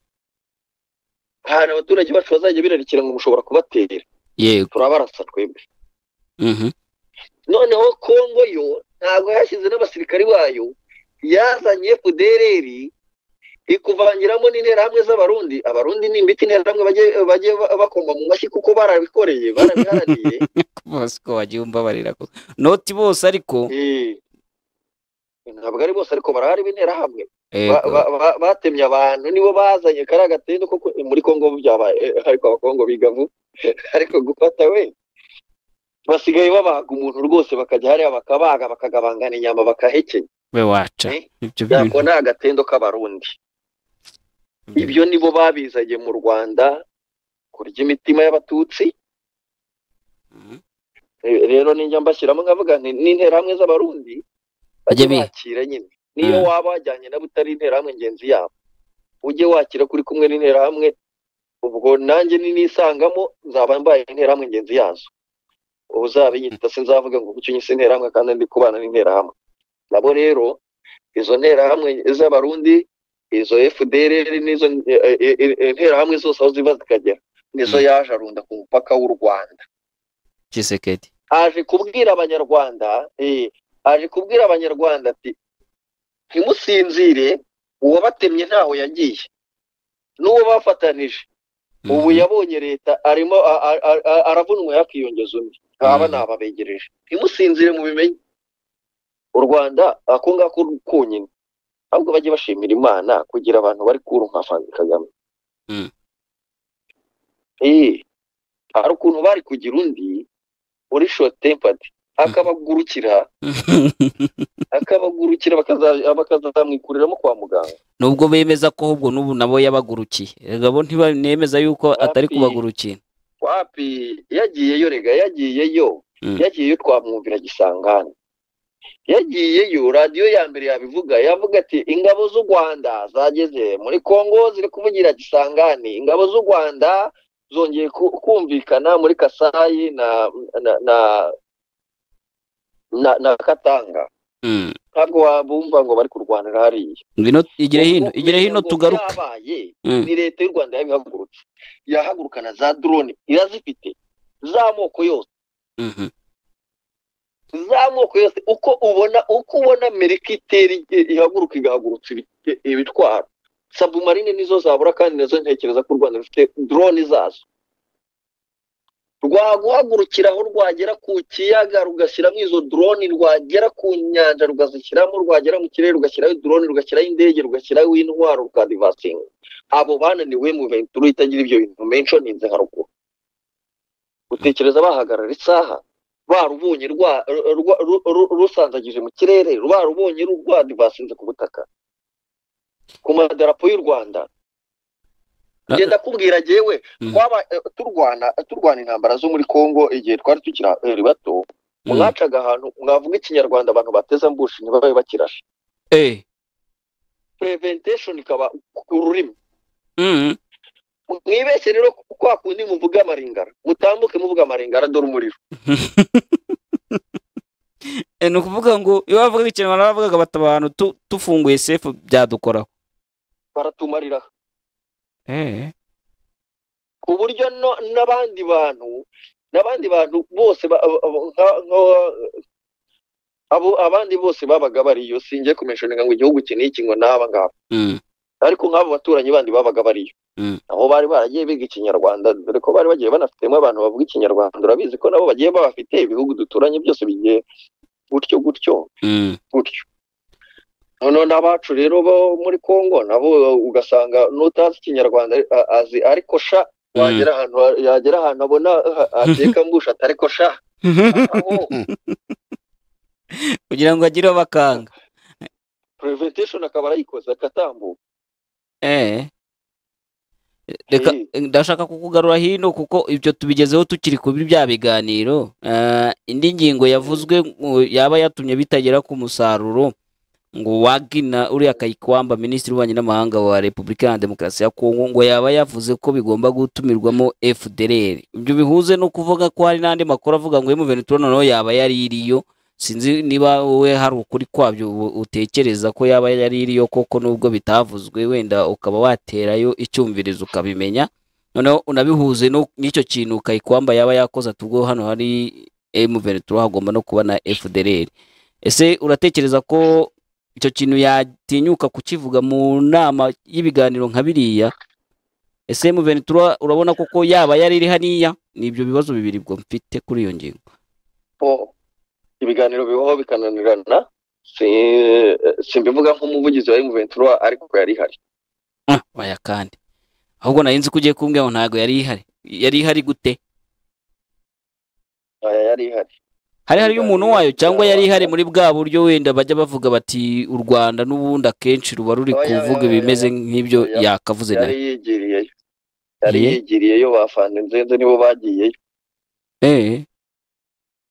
ahantu abaturage bacu bazajya birarikira ngo mushobora kubatera yego turabarasa twebwe Mhm. noneho Kongo yo ntabwo yashyize n'abasirikari bayo yazanye FDLR ikuvangiramo n'interahamwe z'abarundi abarundi ni imbiti interahamwe bajye bajye ba- bakoma mu mashyi kuko barabikoreye barabiharaniye bose ko wagiye umbabarira ko noti bose ariko Eh, ntabwo ari bose ariko barahari b'interahamwe Ba- Yego. ba- ba- batemye abantu nibo bazanye kariya gatendo koko eh, muri kongo byabaye eh, ariko abakongo biga vuba ariko gufata we basigaye babaga umuntu rwose bakajya hariya bakabaga bakagabangana inyama bakahekenya we waca Eh? ibyo ntabwo bintu ni agatendo k'abarundi ibyo nibo babizanye mu rwanda kurya imitima y'abatutsi Mhm. Eh, rero ninjya mbashyiramo nkavuga nti n'interahamwe z'abarundi Bajye bajye bi- bakira nyine niyo Mhm. waba wajyanye nabo utari interahamwe ngenzi yabo ujye wakira kuri kumwe n'interahamwe ubwo nanjye ninisangamo nzaba mbaye interahamwe ngenzi yazo uzabinyita sinzavuga ngo kuki unyise interahamwe kandi ndi kubana n'interahamwe nabo rero izo nterahamwe z'abarundi izo fdr n'izo eh, eh, eh, interahamwe zose aho ziva zikagera nizo Mm. yaje arunda ku mupaka w'u rwanda kisekedi aje kubwira abanyarwanda eh, aje kubwira abanyarwanda ati ntimusinzire uwabatemye ntaho yagiye n'uwo bafatanije ubu yabonye leta arimo a- a- a- a- aravunwa yakiyongeza undi aba Mhm. ni ababegereje ntimusinzire mu bimenye u rwanda ako ngako konyine ahubwo bajye bashimira imana kugira abantu bari kuru nka frank kagame Mhm. Eh, hari ukuntu bari kugira undi uri short tempered akabagurukira akabagurukira bakaza- bakazamwikuriramo kwa muganga nubwo bemeza ko ahubwo n'ubu nabo yabagurukiye Erega bo ntibanemeza yuko atari Wapi? kubagurukira wapi yagiyeyo rega yagiyeyo Mm. yagiyeyo twamwumvira gisangane yagiyeyo radiyo ya mbere yabivuga yavuga ati ingabo z'u rwanda zageze muri kongo ziri kuvugira gisangane ingabo z'u rwanda zongeye ku- kumvikana muri kasayi na na na, na, na katanga Mm. ntabwo wabumva ngo bari kurwanira hariya ngwino igire hino Ubwo igire hino kugira ngo tugaruke byabaye, Mm. ni leta y'u rwanda yabihagurutse irahagurukana za drone irazifite z'amoko yose Mhm. z'amoko yose uko ubona uko ubona amerika itera ige- ihaguruka igahagurutsa ibi- ibitwaro sabumarine nizo zabura kandi nazo ntekereza ko u rwanda rufite drone zazo rwaguhagurukira aho rwagera ku kiyaga rugashyiramo izo drone rwagera ku nyanja rugazishyiramo rwagera mu kirere rugashyiraho drone rugashyiraho indege rugashyiraho intwaro rukadivasinga abo bananiwe mu venturo itagira ibyo bintu menshi ninze haruguru utekereza bahagarara isaha barubonye rwa- rwa- ru- ru- rusandagije mu kirere barubonye rwadivasinze ku butaka ku madarapo y'u rwanda Na- genda kubwira jyewe Mm. twaba eh, turwana turwana intambara zo muri Kongo igihe twari tukiri bato Mm. mwacaga ahantu mwavuga ikinyarwanda abantu bateza mbushi ntibabe bakirashe Eh. preventation ikaba ku rurimi Mm. mwibeshye rero ku- kwa kundi muvuga amaringara mutambuke muvuga amaringara dore umuriro Eh, ni ukuvuga ngo iyo bavugaga ikinyarwanda bavugaga bata abantu tu- tufunguye sefu byadukoraho baratumarira Eh. ku buryo no- n'abandi bantu n'abandi bantu bose ba- abo- abo- nka- nka- abo abandi bose babaga bariyo singiye kumenshoninga ngo igihugu iki n'iki ngo n'aba ngaba Mm. ariko nk'abo baturanyi bandi babaga bariyo Mm. aho bari baragiye biga ikinyarwanda dore ko bari bagiye banafitemo abantu bavuga ikinyarwanda urabizi ko nabo bagiye babafite ibihugu duturanye byose bigiye gutyo gutyo Mm. gutyo noneho n'abacu rero bo muri kongo nabo ugasanga n'utazi ikinyarwanda a- azi ariko sha wagera ahantu ha- yagera ahantu abona ha- hateka mbushata ariko sha aho kugira ngo agire bakanga preventation akaba arayikoze akatambuka eh reka Eh, ndashaka kukugarura hino kuko ibyo tubigezeho tukiri kuri bya biganiro Eh, indi ngingo yavuzwe ngo yaba yatumye bitagera ku musaruro ngo wagina uriya kayikwamba minisitiri w'ububanyi n'amahanga wa repubulika ya demokarasi ya kongo ngo yaba yavuze ko bigomba gutumirwamo fdrr ibyo bihuze no kuvuga ko hari n'andi makuru avuga ngo emuventura noneho yaba yari iriyo sinzi niba wowe hari ukuri kwabyo u- utekereza ko yaba yari iriyo koko nubwo bitavuzwe wenda ukaba waterayo icyumvirizo ukabimenya noneho unabihuze no- n'icyo kintu kayikwamba yaba yakoze ati ubwo hano hari emuventura hagomba no kuba na fdrr ese uratekereza ko icyo kintu yatinyuka kukivuga mu nama y'ibiganiro nka biriya ese emuventura urabona koko yaba yari iri hariya ni ibyo bibazo bibiri bwo mfite kuri iyo ngingo oh, ibiganiro bibaho bikananirana si- simbivuga nk'umuvugizi wa M23 ariko yari ihari Ah, oya kandi ahubwo nari nzi ko ugiye kumbwira ngo ntabwo yari ihari yari ihari gute Aya yari ihari hari hariyo umuntu wayo cyangwa yari ihari muri bwa buryo wenda bajya bavuga bati u rwanda n'ubundi akenshi ruba ruri Oya, oya, kuvuga oya, ibimeze oya. nk'ibyo Oya. yakavuze yari nayo yigiriyeyo yari Ye? yigiriyeyo bafana inzenze nibo bagiyeyo eh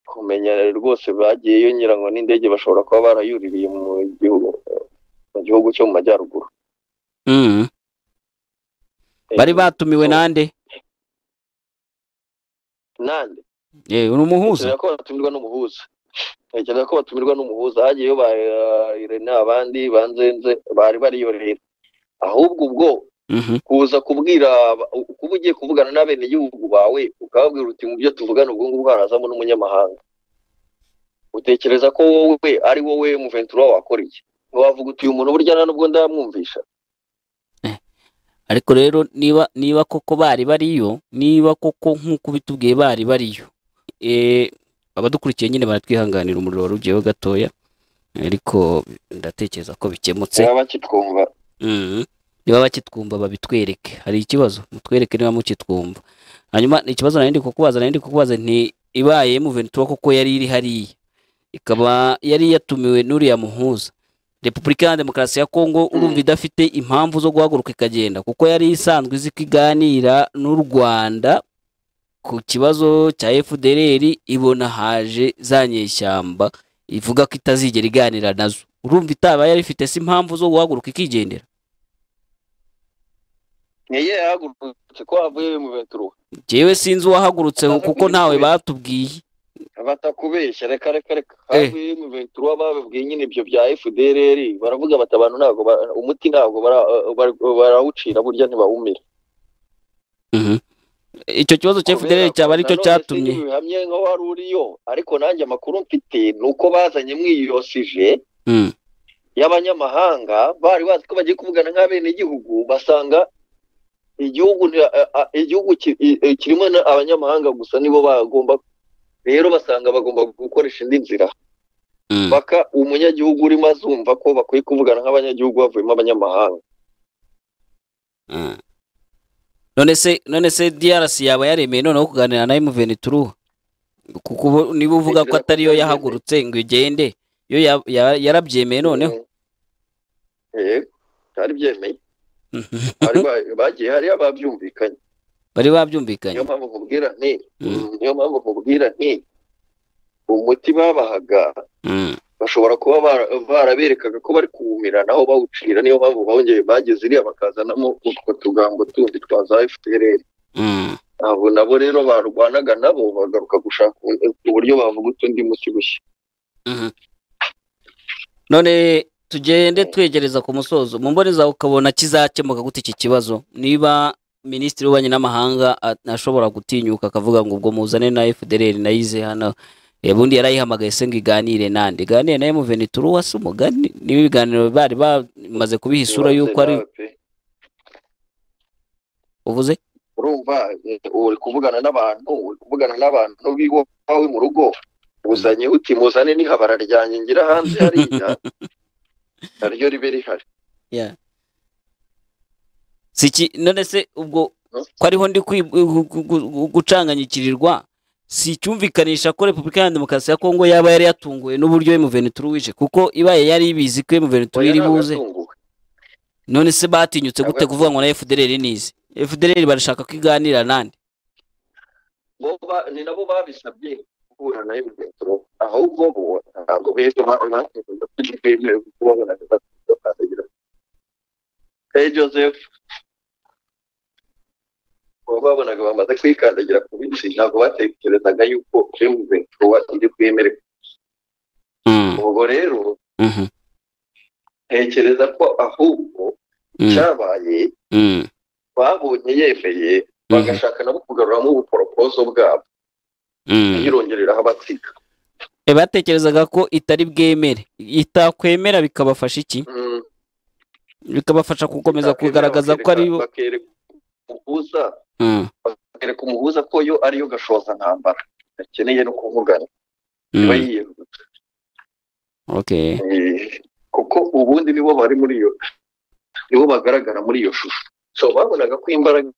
kumenya rwose bagiyeyo nyirango n'indege bashobora kuba barayuririye mu gihugu mu gihugu cyo mu majyaruguru mm. bari batumiwe so- nande nande eh uri umuhuza ntekereza ko batumirwa n'umuhuza ntekereza ko batumirwa n'umuhuza hagiyeyo ba uh, irene abandi banzenze bari bariyorera ahubwo ubwo Mhm. kuza kubwira aba- kuba ugiye kuvugana n'abenegihugu bawe ukababwira uti mu byo tuvugana ubwo ngubwo harazamo n'umunyamahanga utekereza ko wowe ari wowe muventura wakora iki ntiwavuga uti uyu muntu burya nta nubwo ndamwumvisha ariko rero niba niba koko bari bariyo niba koko nk'uko bitubwiye bari bariyo eh abadukurikiye nyine baratwihanganira umuriro warugiyeho gatoya ariko ndatekereza ko bikemutse baba bakitwumva Mhm. niba bakitwumva babitwereke hari ikibazo mutwereke niba mukitwumva hanyuma ikibazo nari ndi kukubaza nari ndi kukubaza nti ibaye muventura koko yari iri hariya ikaba yari yatumiwe n'uriya muhuza repubulika ya demokarasi ya kongo urumva idafite impamvu zo guhaguruka ikagenda kuko yari isanzwe izi ko iganira n'u rwanda ku kibazo cya fdrr ibona haje za nyeshyamba ivuga ko itazigera iganira nazo urumva itaba yari ifite se impamvu zo guhaguruka ikigendera niye yahagurutse ko havuye muventura Jyewe sinzi uwahagurutse kuko ntawe batubwiye batakubeshya reka reka reka Eh. havuye muventura babibwiye nyine ibyo bya fdrr baravuga bati abantu ntabwo ba- umuti ntabwo bara- bara- barawucira burya ntibawumira icyo kibazo cya FDL cyaba ari cyo cyatumye bihamye nka wari uriyo ariko nanjye amakuru mfite ni uko bazanye mwiyosije Mm. y'abanyamahanga bari bazi ko bagiye kuvugana nk'abenegihugu basanga igihugu nti- a- a- igihugu ki- i- i- kirimo na- abanyamahanga gusa nibo bagomba rero basanga bagomba gukoresha indi nzira Mm. paka umunyagihugu urimo azumva ko bakwiye kuvugana nk'abanyagihugu bavuyemo abanyamahanga Mm. none se none se DRC yaba yaremeye noneho kuganira na M23 kuko ubu niba uvuga ko Ntekereza ko atariyo yari yahagurutse ngo igende yo ya- ya- yarabyemeye noneho Eh, byari byemeye Bari ba- bagiye hariya babyumvikanye bari niyo babyumvikanye mpamvu nkubwira nti Mm. niyo mpamvu nkubwira nti umuti babahaga Mm. bashobora kuba bara- baraberekaga ko bari kuwumira naho bawucira niyo mpamvu bongeye bageze iriya bakazanamo utwo tugambo tundi twa za FPR Mm. abo nabo rero barwanaga nabo bagaruka gushaka uburyo bavuga utundi muti bushya Mhm. none tugende twegereza ku musozo mu mboni zawe ukabona kizakemuka gute iki kibazo niba minisitiri w'ububanyi n'amahanga a- ashobora gutinyuka akavuga ngo ubwo muzane na fdr nayize hano Eh, bundi yarayihamagaye se ngo iganire nande iganire nayo muvenituru wasi umugani niba ibiganiro bari bamaze kubiha isura y'uko ari uvuze urumva eh, uri kuvugana n'abantu uri kuvugana n'abantu b'iwawe mu rugo uzanye uti muzane n'ihabara ryanjye ngira hanze hariya naryo ribe rihari Yeah. Si iki- none se ubwo ko ariho ndi kwi- gu- gu- gu- gucanganyikirirwa si icyumvikanisha ko repubulika ya demokarasi ya kongo yaba yari yatunguwe n'uburyo emuvenituru wije kuko ibaye yari ibizi ko emuvenituru iri buze none se batinyutse gute Ntabwo- kuvuga ngo na fdrr nize fdrr barashaka ko iganira nande ni nabo babisabye guhura na emuvenituru ahubwo bo ntabwo beza bemerewe kubabona hey joseph ubu babonaga bamaze kwikandagira ku bisi ntabwo batekerezaga yuko emuvenituru iri bwemerewe ubwo rero Mhm, ntekereza ko ahubwo mhm, cyabaye mhm, babonye yemeye mhm, bagashaka nabo kugaruramo ubuporopozo bwabo mhm. yirongereraho abatsiga Eh, batekerezaga ko itari bwemere itakwemera bikabafasha iki Mm. bikabafasha gukomeza Bakwemera kugaragaza ko ari bakereka- bakereka umuhuza Mm, bakereka umuhuza ko yo ariyo gashoza ntambara akeneye no kuvugana iba mm, yiyerutse okay Eh, kuko ubundi nibo bari muri iyo nibo bagaragara muri iyo shusho so babonaga ko imbaraga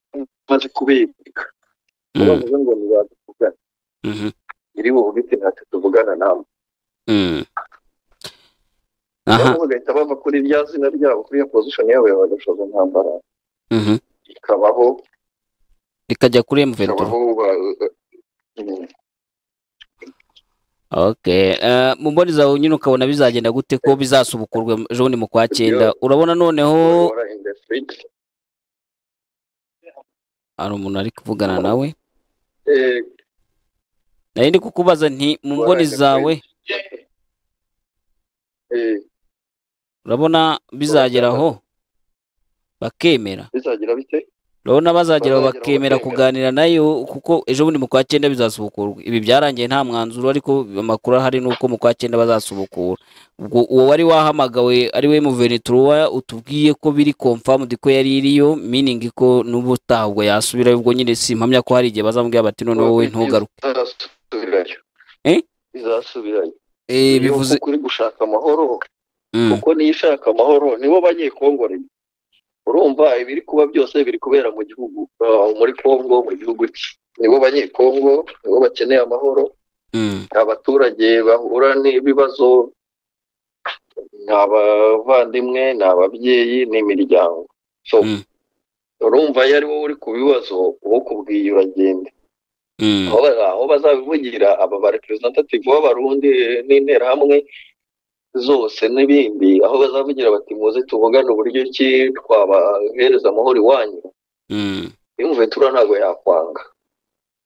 maze kubereka Mm, bavuze ngo ntibazivugana mhm, iri bubite ntacyo tuvugana nawe mm. aha rero bagahita bava kuri rya zina ryabo kuri iyo pozishoni yabo ya gashoza ntambara mhm. ikabaho ikajya kuri emuvenituru ikabaho ba- Mm. Okay. eh, mu mboni zawe nyine ukabona bizagenda gute ko bizasubukurwa ejo bundi mu kwa cyenda urabona noneho Bayobora industry. hari umuntu ari kuvugana nawe Eh, nari ndi kukubaza nti mu mboni bayobora zawe industry. Eh, urabona bizageraho bakemera bizagira bite urabona bazageraho Bazageraho bakemera bakemera. kuganira nayo kuko ejo bundi mu kwa cyenda bizasubukurwa ibi byarangiye nta mwanzuro ariko amakuru ahari ni uko mu kwa cyenda bazasubukura ubwo uwo wari wahamagawe ari we muvenitura utubwiye ko biri confirmed ko yari iriyo meaning ko n'ubutaha ubwo yasubirayo ubwo nyine simpamya ko hari igihe bazamubwira bati noneho wowe ntugaruke bizasubirayo Eh? bizasubirayo Eh, Iyo bivuze kuko uri gushaka amahoro Mm, kuko niyo ishaka amahoro nibo banyekongoreye urumva ibiri kuba byose biri kubera mu gihugu ah, muri kongo mu gihugu cye nibo banyekongo nibo bakeneye amahoro mm, abaturage bahura n'ibibazo ni abavandimwe ni ababyeyi ni imiryango so Mm. urumva iyo ari wowe uri ku bibazo uwo kubwiye uragenda mm, aho ba- aho bazabivugira aba ba representative b'abarundi n'interahamwe zose n'ibindi aho bazavugira bati muze tuvugane uburyo ki twabahereza amahoro iwanyu mm, imvuventura ntabwo yakwanga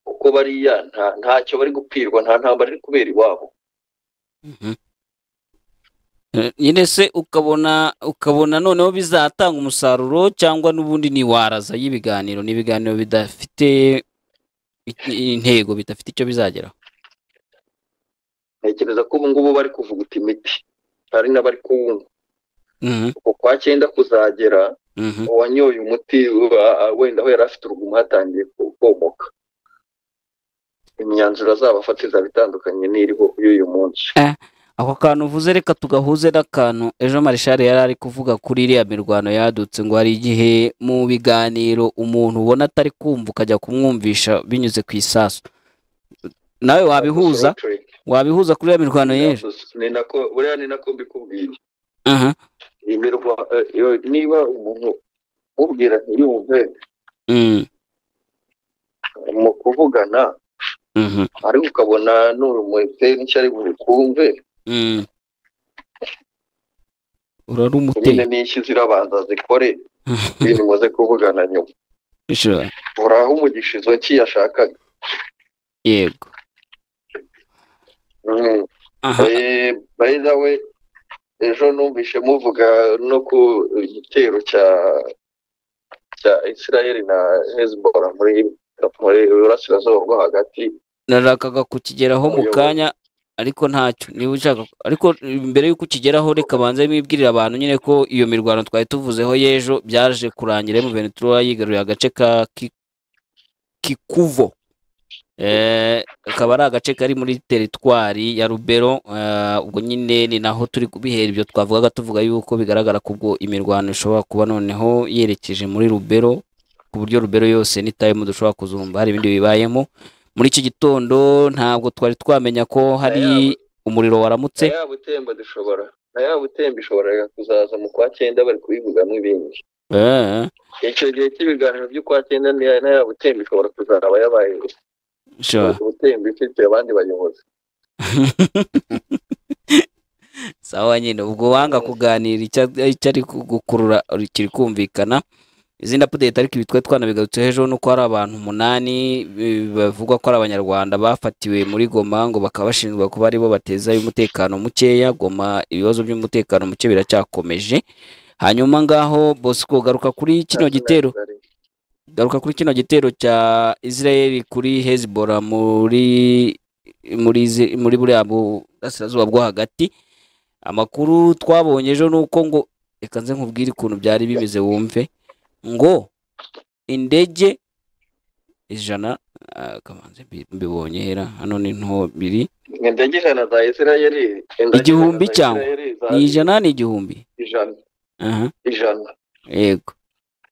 kuko bariya nta- ntacyo bari gupfirwa nta ntambara iri kubera iwabo mhm. Eh, nyine se ukabona ukabona noneho bizatanga umusaruro cyangwa n'ubundi ni waraza y'ibiganiro ni ibiganiro bidafite i- intego bidafite icyo bizageraho ntekereza ko ubu ngubu bari kuvuguta imiti hari n'abari kuwunywa Mhm, uko kwa cyenda kuzagera mhm, uwanyoye umuti uba- a- wenda aho yari afite urugumo hatangiye ku- komoka imyanzuro azabafata izaba itandukanye n'iriho y'uyu munsi ako kantu uvuze reka tugahuze n'akantu ejo marishari yari ari kuvuga kuri iriya mirwano yadutse ngo hari igihe mu biganiro umuntu ubona atari kumva ukajya kumwumvisha binyuze ku isasu nawe wabihuza wabihuza kuri iriya mirwano y'ejo ni nako buriya ni nako mbikubwiye Aha, imirwa eh, iyo- niba umuntu umubwira ntiyumve mm, mu kuvugana mhm, ariko ukabona n'urumwete n'icyo ari bukumve mm. urari nyine umuteye n'ishyi zirabanza zikore ibintu muze kuvugana nyuma Sure. uraho umugisha izo ki yashakaga yego Mm. aha Eh, by the way ejo numvise muvuga no ku gitero cya cya Israel na Hezbollah muri muri Burasirazuba bwo hagati narakaga kukigeraho mu Uyoboye. kanya ariko ntacyo niba ushaka ariko mbere y'uko ukigeraho reka banze mwibwirire abantu nyine ko iyo mirwano twari tuvuzeho y'ejo byaje kurangira mu Venezuela yigaruriye agace ka Ki- Kikuvo Eh, akaba ari agace kari muri teritwari ya Rubero eh, ubwo nyine ni naho turi kubihera ibyo twavugaga tuvuga yuko bigaragara ko ubwo imirwano ishobora kuba noneho yerekeje muri Rubero ku buryo rubero yose n'itayemu dushobora kuzumva hari ibindi bibayemo muri iki gitondo ntabwo twari twamenya ko hari umuriro waramutse na ya butemba dushobora na ya butemba ishoboraga kuzaza mu kwa cyenda bari kubivugamo ibindi Eh, icyo gihe cy'ibiganiro by'ukwa cyenda ni- na ya butemba ishobora kuzaba yabaye sure. butemba ifite abandi bayobozi sawa nyine ubwo wanga kuganira icya- icyo ari gukurura kiri kumvikana izindi apudeti ariko ibi twari twanabigarutseho ejo ni uko hari abantu umunani eh, bavugwa ko ari abanyarwanda bafatiwe muri goma ngo bakaba bashinjwa kuba aribo bateza umutekano mukeya goma ibibazo by'umutekano muke biracyakomeje hanyuma ngaho bosco garuka kuri kino gitero garuka kuri kino gitero cya Israel kuri Hezbollah muri muri Izi- muri buriya burasirazuba bwo hagati amakuru twabonye ejo nuko ngo reka nze nkubwire ukuntu byari bimeze wumve ngo indege ijana ah, kamanzi mbi- mbibonye hera hano ni nto biri indege ijana za isirayeli indege Igihumbi ijana za cyangwa? Isirayeli za- ni ijana ni igihumbi ijana aha ijana yego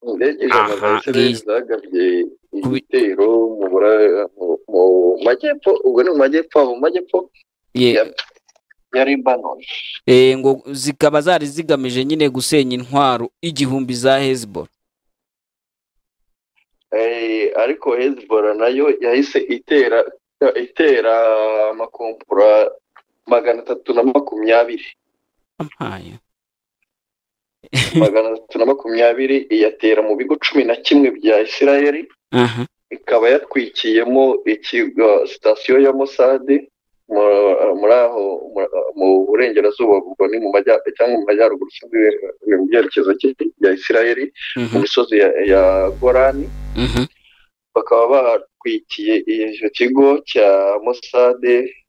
indege ijana za Aha, isirayeli iyi- zagabye kubi- igitero mu bura- mu- mu majyepfo ubwo ni mu majyepfo abo mu majyepfo ye ya- ya libanoni eh, ngo zikaba zari zigamije nyine gusenya intwaro igihumbi za Hezbollah Eh, ariko hezbollah nayo yahise itera itera amakompura magana atatu na makumyabiri ampaye magana atatu na makumyabiri iyatera mu bigo cumi na kimwe bya isirayeli aha ikaba yatwikiyemo ikigo sitasiyo ya Mossad mu- muri aho mu- mu burengerazuba ubwo ni mu majyaruguru cyangwa mu majyaruguru sinzi, ni mu byerekezo ki- bya isirayeli mu mhm, misozi ya, ya gorani mhm. bakaba batwikiye icyo kigo cya Mossad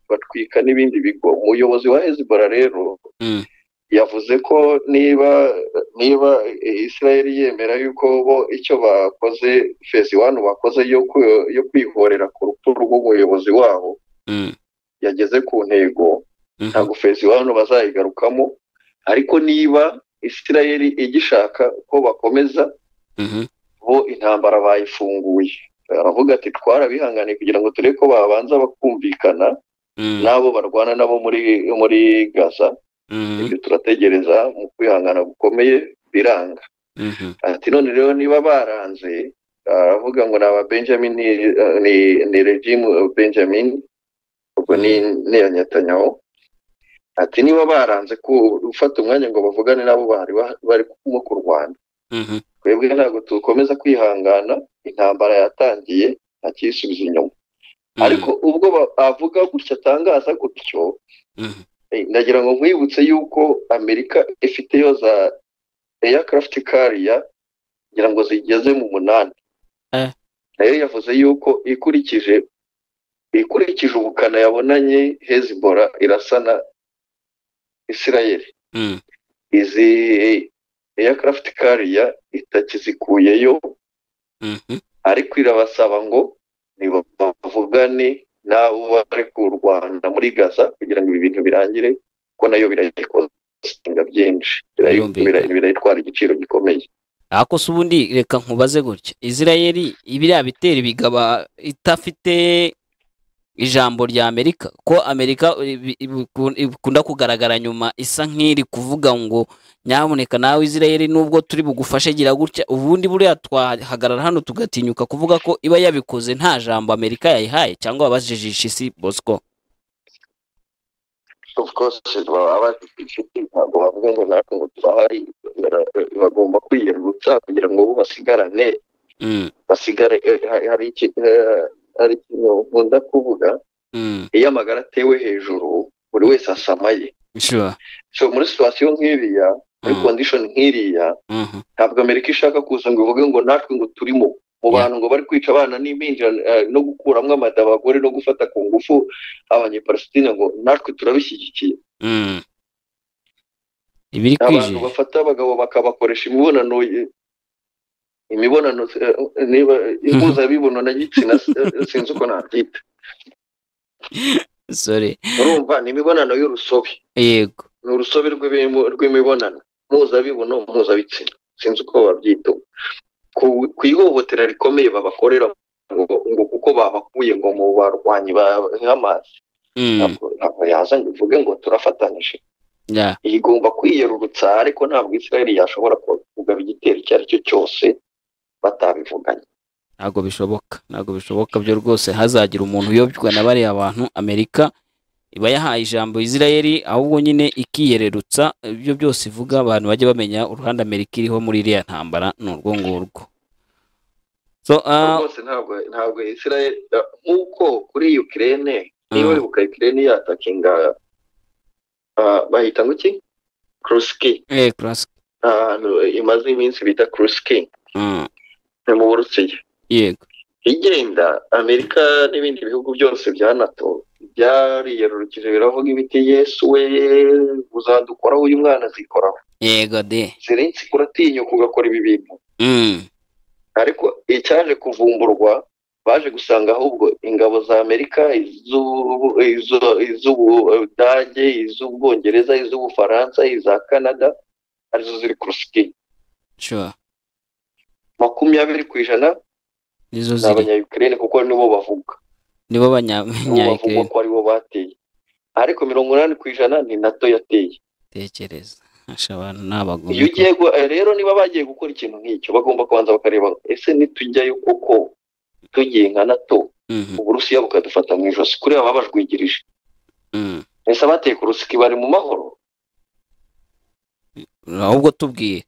batwika n'ibindi bigo umuyobozi wa Hezbollah rero Mm. yavuze ko niba niba Israel yemera yuko bo icyo bakoze phase 1 bakoze yo kwi- yo kwihorera ku rupfu rw'umuyobozi wabo Mm, yageze ku ntego mhm. ntabwo phase 1 bazayigarukamo ariko niba Israel igishaka ko bakomeza Mhm, bo intambara bayifunguye aravuga ati twarabihanganiye kugira ngo turebe ko babanza bakumvikana mm, n'abo barwana nabo muri muri gaza mhm, ibyo turategereza mu kwihangana gukomeye biranga mhm. ati none rero niba baranze aravuga ngo ni aba benjamin ni- ni ni regime benjamin ubwo ni ni iya Netanyahu. ati niba baranze ku- gufata umwanya ngo bavugane n'abo bari barimo kurwana Mhm. twebwe ntabwo dukomeza kwihangana intambara yatangiye nta kiyisubiza inyuma ariko ubwo ba- avuga gutya atangaza gutyo Mhm. eh, ndagira ngo nkwibutse yuko amerika ifiteyo za aircraft carrier ngira ngo zigeze mu munani Eh. nayo yavuze yuko ikurikije ikurikije ubukana yabonanye hezbollah irasana israel Mm, izi aircraft carrier itakizikuyeyo mhm. ariko irabasaba ngo nibavugane n'abo bari ku Rwanda muri Gaza kugira ngo ibi bintu birangire ko nayo birayikozinga byinshi birayi- Birumvikana. birayi- birayitwara igiciro gikomeye ariko se ubundi reka nkubaze gutya isirayeli biriya bitero bigaba idafite ijambo rya amerika ko amerika ibi- ibi- ikunda kugaragara nyuma isa nk'iri kuvuga ngo nyamuneka nawe isirayeli nubwo turi bugufashe gira gutya ubundi buriya twahagarara hano tugatinyuka kuvuga ko iba yabikoze nta jambo amerika yayihaye cyangwa wabajijisha isi bosco of course baba ntabwo bavuga ngo natwe ngo turahari bagomba kwiyerutsa kugira ngo bo basigarane Mm, basigare eh, hari iki- eh, hari ikintu nkunda kuvuga mm, iyo amagara atewe hejuru buri wese asamaye sure. so muri situwasiyo nk'iriya muri Mm, kondishoni nk'iriya mhm, ntabwo amerika ishaka kuza ngo ivuge ngo natwe ngo turimo mu Yeah. bantu ngo bari kwica abana n'impinja eh, no gukuramo amada abagore no gufata ku ngufu abanyepalasitine ngo natwe turabishyigikiye mm. ibiri abantu kwije bafata abagabo bakabakoresha imibonano eh, imibonano eh, niba impuzabibonano gitsina eh, sinzi uko nabyita sore urumva ni imibonano y'urusobe yego ni urusobe rw'ibimo- rw'imibonano mpuzabibonano mpuzabitsina sinzi uko babyita ku ku ihohotera rikomeye babakorera ngo ngo kuko babakuye ngo mu barwanyi ba Hamas Mm, ntabwo ntabwo yazanye uvuge ngo turafatanyije yeah. igomba kwiyerurutsa ariko ntabwo Israel yashobora kugaba igitero icyo ari cyo cyose batabivuganye ntabwo bishoboka ntabwo bishoboka byo rwose hazagira umuntu uyobywa na bariya bantu amerika iba yahaye ijambo isirayeli ahubwo nyine ikiyererutsa ibyo byose ivuga abantu bajye bamenya uruhande amerika iriho muri iriya ntambara ni urwo ngurwo so uh, rwose ntabwo ntabwo Israel nk'uko kuri Ukraine niba wibuka Ukraine yatakinga ah, bahita ngo iki Kruski eh, Kursk, ahantu imaze iminsi bita Kruski mm, ni mu Burusiya yego igenda amerika n'ibindi bihugu byose bya nato byariyerurukije biravuga ibiti yesu we uzadukoraho uyu mwana azikoraho yego de zirensi kuratinyuka ugakora ibi bintu mm, ariko icyaje kuvumburwa baje gusanga ahubwo ingabo za amerika iz'ubu- iz'u- iz'ubudage iz'ubwongereza iz'ubufaransa iza canada arizo ziri ku rusiki sure makumyabiri ku ijana nizo ni ziri abanyayukraine kuko nibo bavuga nibo banyamenya bavuga ko aribo bateye ariko mirongo inani ku ijana ni nato yateye tekereza asha abantu iyo n'abagome ugiye gu- rero niba bagiye gukora ikintu nk'icyo bagomba kubanza bakareba ese nitujyayo koko tugiye nka nato Mhm, uburusiya bukadufata mu ijosi kuri aba babajwigirije mm. ese abateye ku rusiki bari mu mahoro ahubwo tubwiye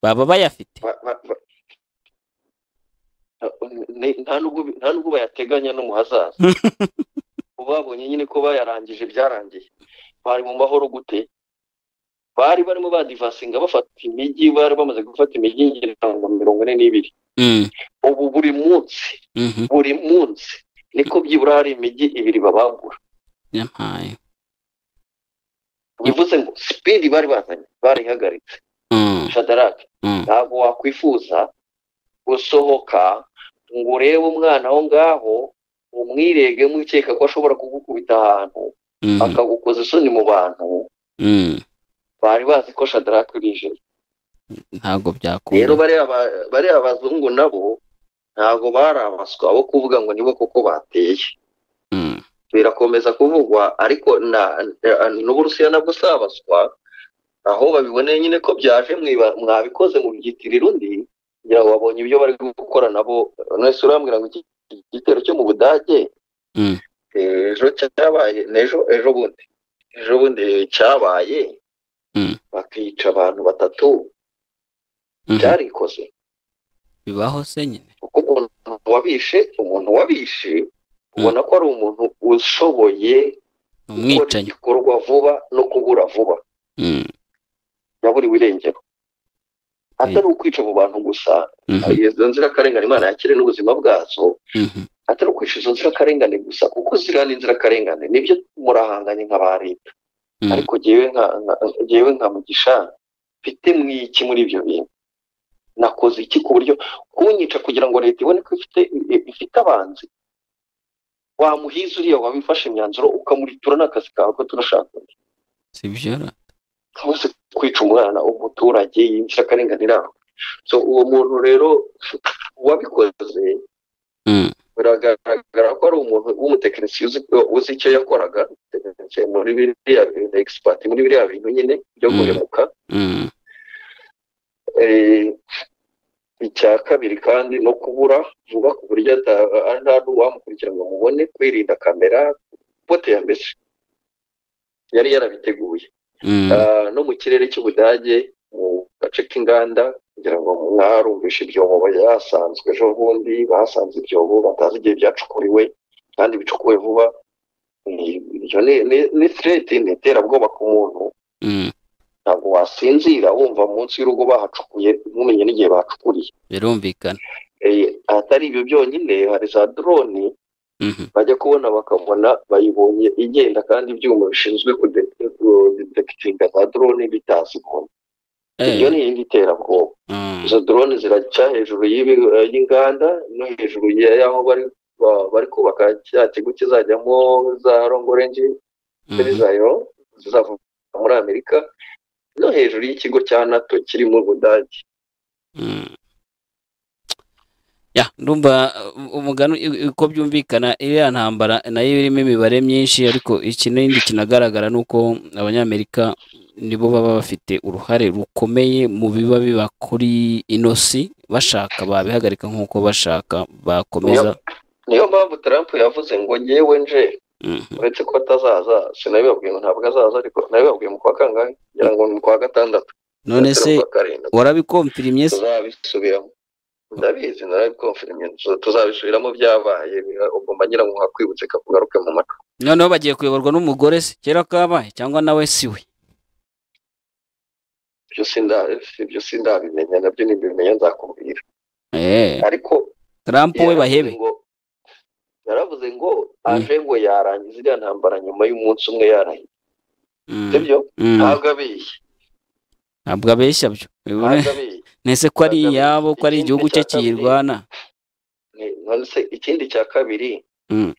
baba bayafite Ba- ba- ba- Ni- nta nubwo bi- nta nubwo bayateganya no mu hazaza babonye nyine ko bayarangije byarangiye bari mu mahoro gute bari barimo badivasinga bafata imijyi bari bamaze gufata imijyi ngira ngo mirongo ine n'ibiri Mm, ubu buri munsi mhm, buri munsi niko byibura hari imijyi ibiri babangura yampaye bivuze ngo sipidi bari bazanye barihagaritse Mm, shadaraki mm. ntabwo wakwifuza gusohoka ngo urebe umwana aho ngaho umwirege mwikeka ko ashobora kugukubita ahantu Mhm, akagukoza isoni mu bantu mm. bari bazi ko shadaraki urije ntabwo rero byakunda bariya ba- bariya abazungu nabo ntabwo bari abaswa bo kuvuga ngo nibo koko bateye Mm, birakomeza kuvugwa ariko na na- n'uburusiya nabwo si abaswa aho babiboneye nyine ko byaje mwiba- mwabikoze mu byitiriro undi kugira ngo babonye ibyo bari gukora nabo mwese urambwira ngo iki iki gitero cyo mu budage Mm. ejo cyabaye n'ejo ejo bundi ejo bundi cyabaye Mm. bakica abantu batatu mhm. byarikoze bibaho se nyine kuko umuntu wabishe umuntu wabishe ubona ko ari umuntu ushoboye ni gukora umwicanyi igikorwa vuba no kubura vuba Mm, yaburiwe irengero atari ukwica abo bantu gusa mhm, izo nzirakarengane imana yakire n'ubuzima bwazo mhm, atari ukwica izo nzirakarengane gusa kuko ziriya ni inzirakarengane nibyo murahanganye nka ba leta mm. ariko jyewe nka nka- jyewe nka mugisha mfite mwiki muri ibyo bintu nakoze iki ku buryo kunyica kugira ngo leta ibone ko ifite ifite abanzi wamuhiza uriya wabifashe imyanzuro ukamuritura n'akazi kawe ko turashaka undi si byo ra twese kwica umwana umuturage y'inzirakarengane iraho so uwo muntu rero wabikoze Mm, biragaragara ko ari umuntu w'umutekinisiye uzi uzi icyo yakoraga tekinisiye muri biriya bintu egisipati muri biriya bintu nyine byo Mm. guhemuka mm, Eh, icya kabiri kandi no kubura vuba ku buryo ata- a- nta n'uwamukurikira ngo mubone kwirinda kamera bote ya mbese yari yarabiteguye mm. Ah, no mu kirere cy'ubudage mu gace k'inganda kugira ngo mwarumvishe ibyobo yasanzwe ejo bundi basanze ibyobo batazi igihe byacukuriwe kandi bicukuwe vuba Ni- ibyo ni- ni ni threat, ni iterabwoba ku muntu mm. ntabwo wasinzira wumva munsi y'urugo bahacukuye ntumenye n'igihe bahacukuriye birumvikana Eh, atari ibyo byonyine hari za drone Mhm, bajya kubona bakabona bayibonye igenda kandi ibyuma bishinzwe kudetekitinga za drone bitazibona eh, iyo ni iyindi iterabwoba mm, izo drone ziraca hejuru y'ibi- eh, y'inganda no hejuru ya- y'aho bari ba- bari kubaka cya kigo kizajyamo za rongorenji mhm, zayo zizava muri amerika no hejuru y'ikigo cya nato kiri mu budage mm. ya ndumva uh, umugani u- uko byumvikana iriya ntambara nayo irimo imibare myinshi ariko ikindi kinagaragara ni uko abanyamerika nibo baba bafite uruhare rukomeye mu biba biba kuri ino si bashaka babihagarika nk'uko bashaka bakomeza niyo mpamvu Trump yavuze ngo ngewe nje Mhm. uretse ko atazaza sinabibabwiye ngo ntabwo azaza ariko nabibabwiye mu kwa kangahe ngira ngo ni mu kwa gatandatu none cyangwa se mu kwa karindwi warabikomfirimye se tuzabisubiramo ndabizi narabikomfirimye tuzabisubiramo byabaye ugomba ngira ngo hakwibutse kakugaruke mu matwi noneho bagiye kuyoborwa n'umugore se kera kabaye cyangwa nawe si we ibyo sinda- ibyo sindabimenya nabyo nibimenya nzakubwira Eh, ariko Trump we yaravuze bahebe ngo- yaravuze ngo aje ngo yarangiza iriya ntambara nyuma y'umunsi umwe yarahiye Mm, sibyo mm. ntabwo abeshya ntabwo abeshya byo ntabwo abeshya nese ko ari Ntabwo iyabo ko ari ikindi igihugu cye cya kabiri. kiyirwana Ni- none se ikindi cya kabiri Mm.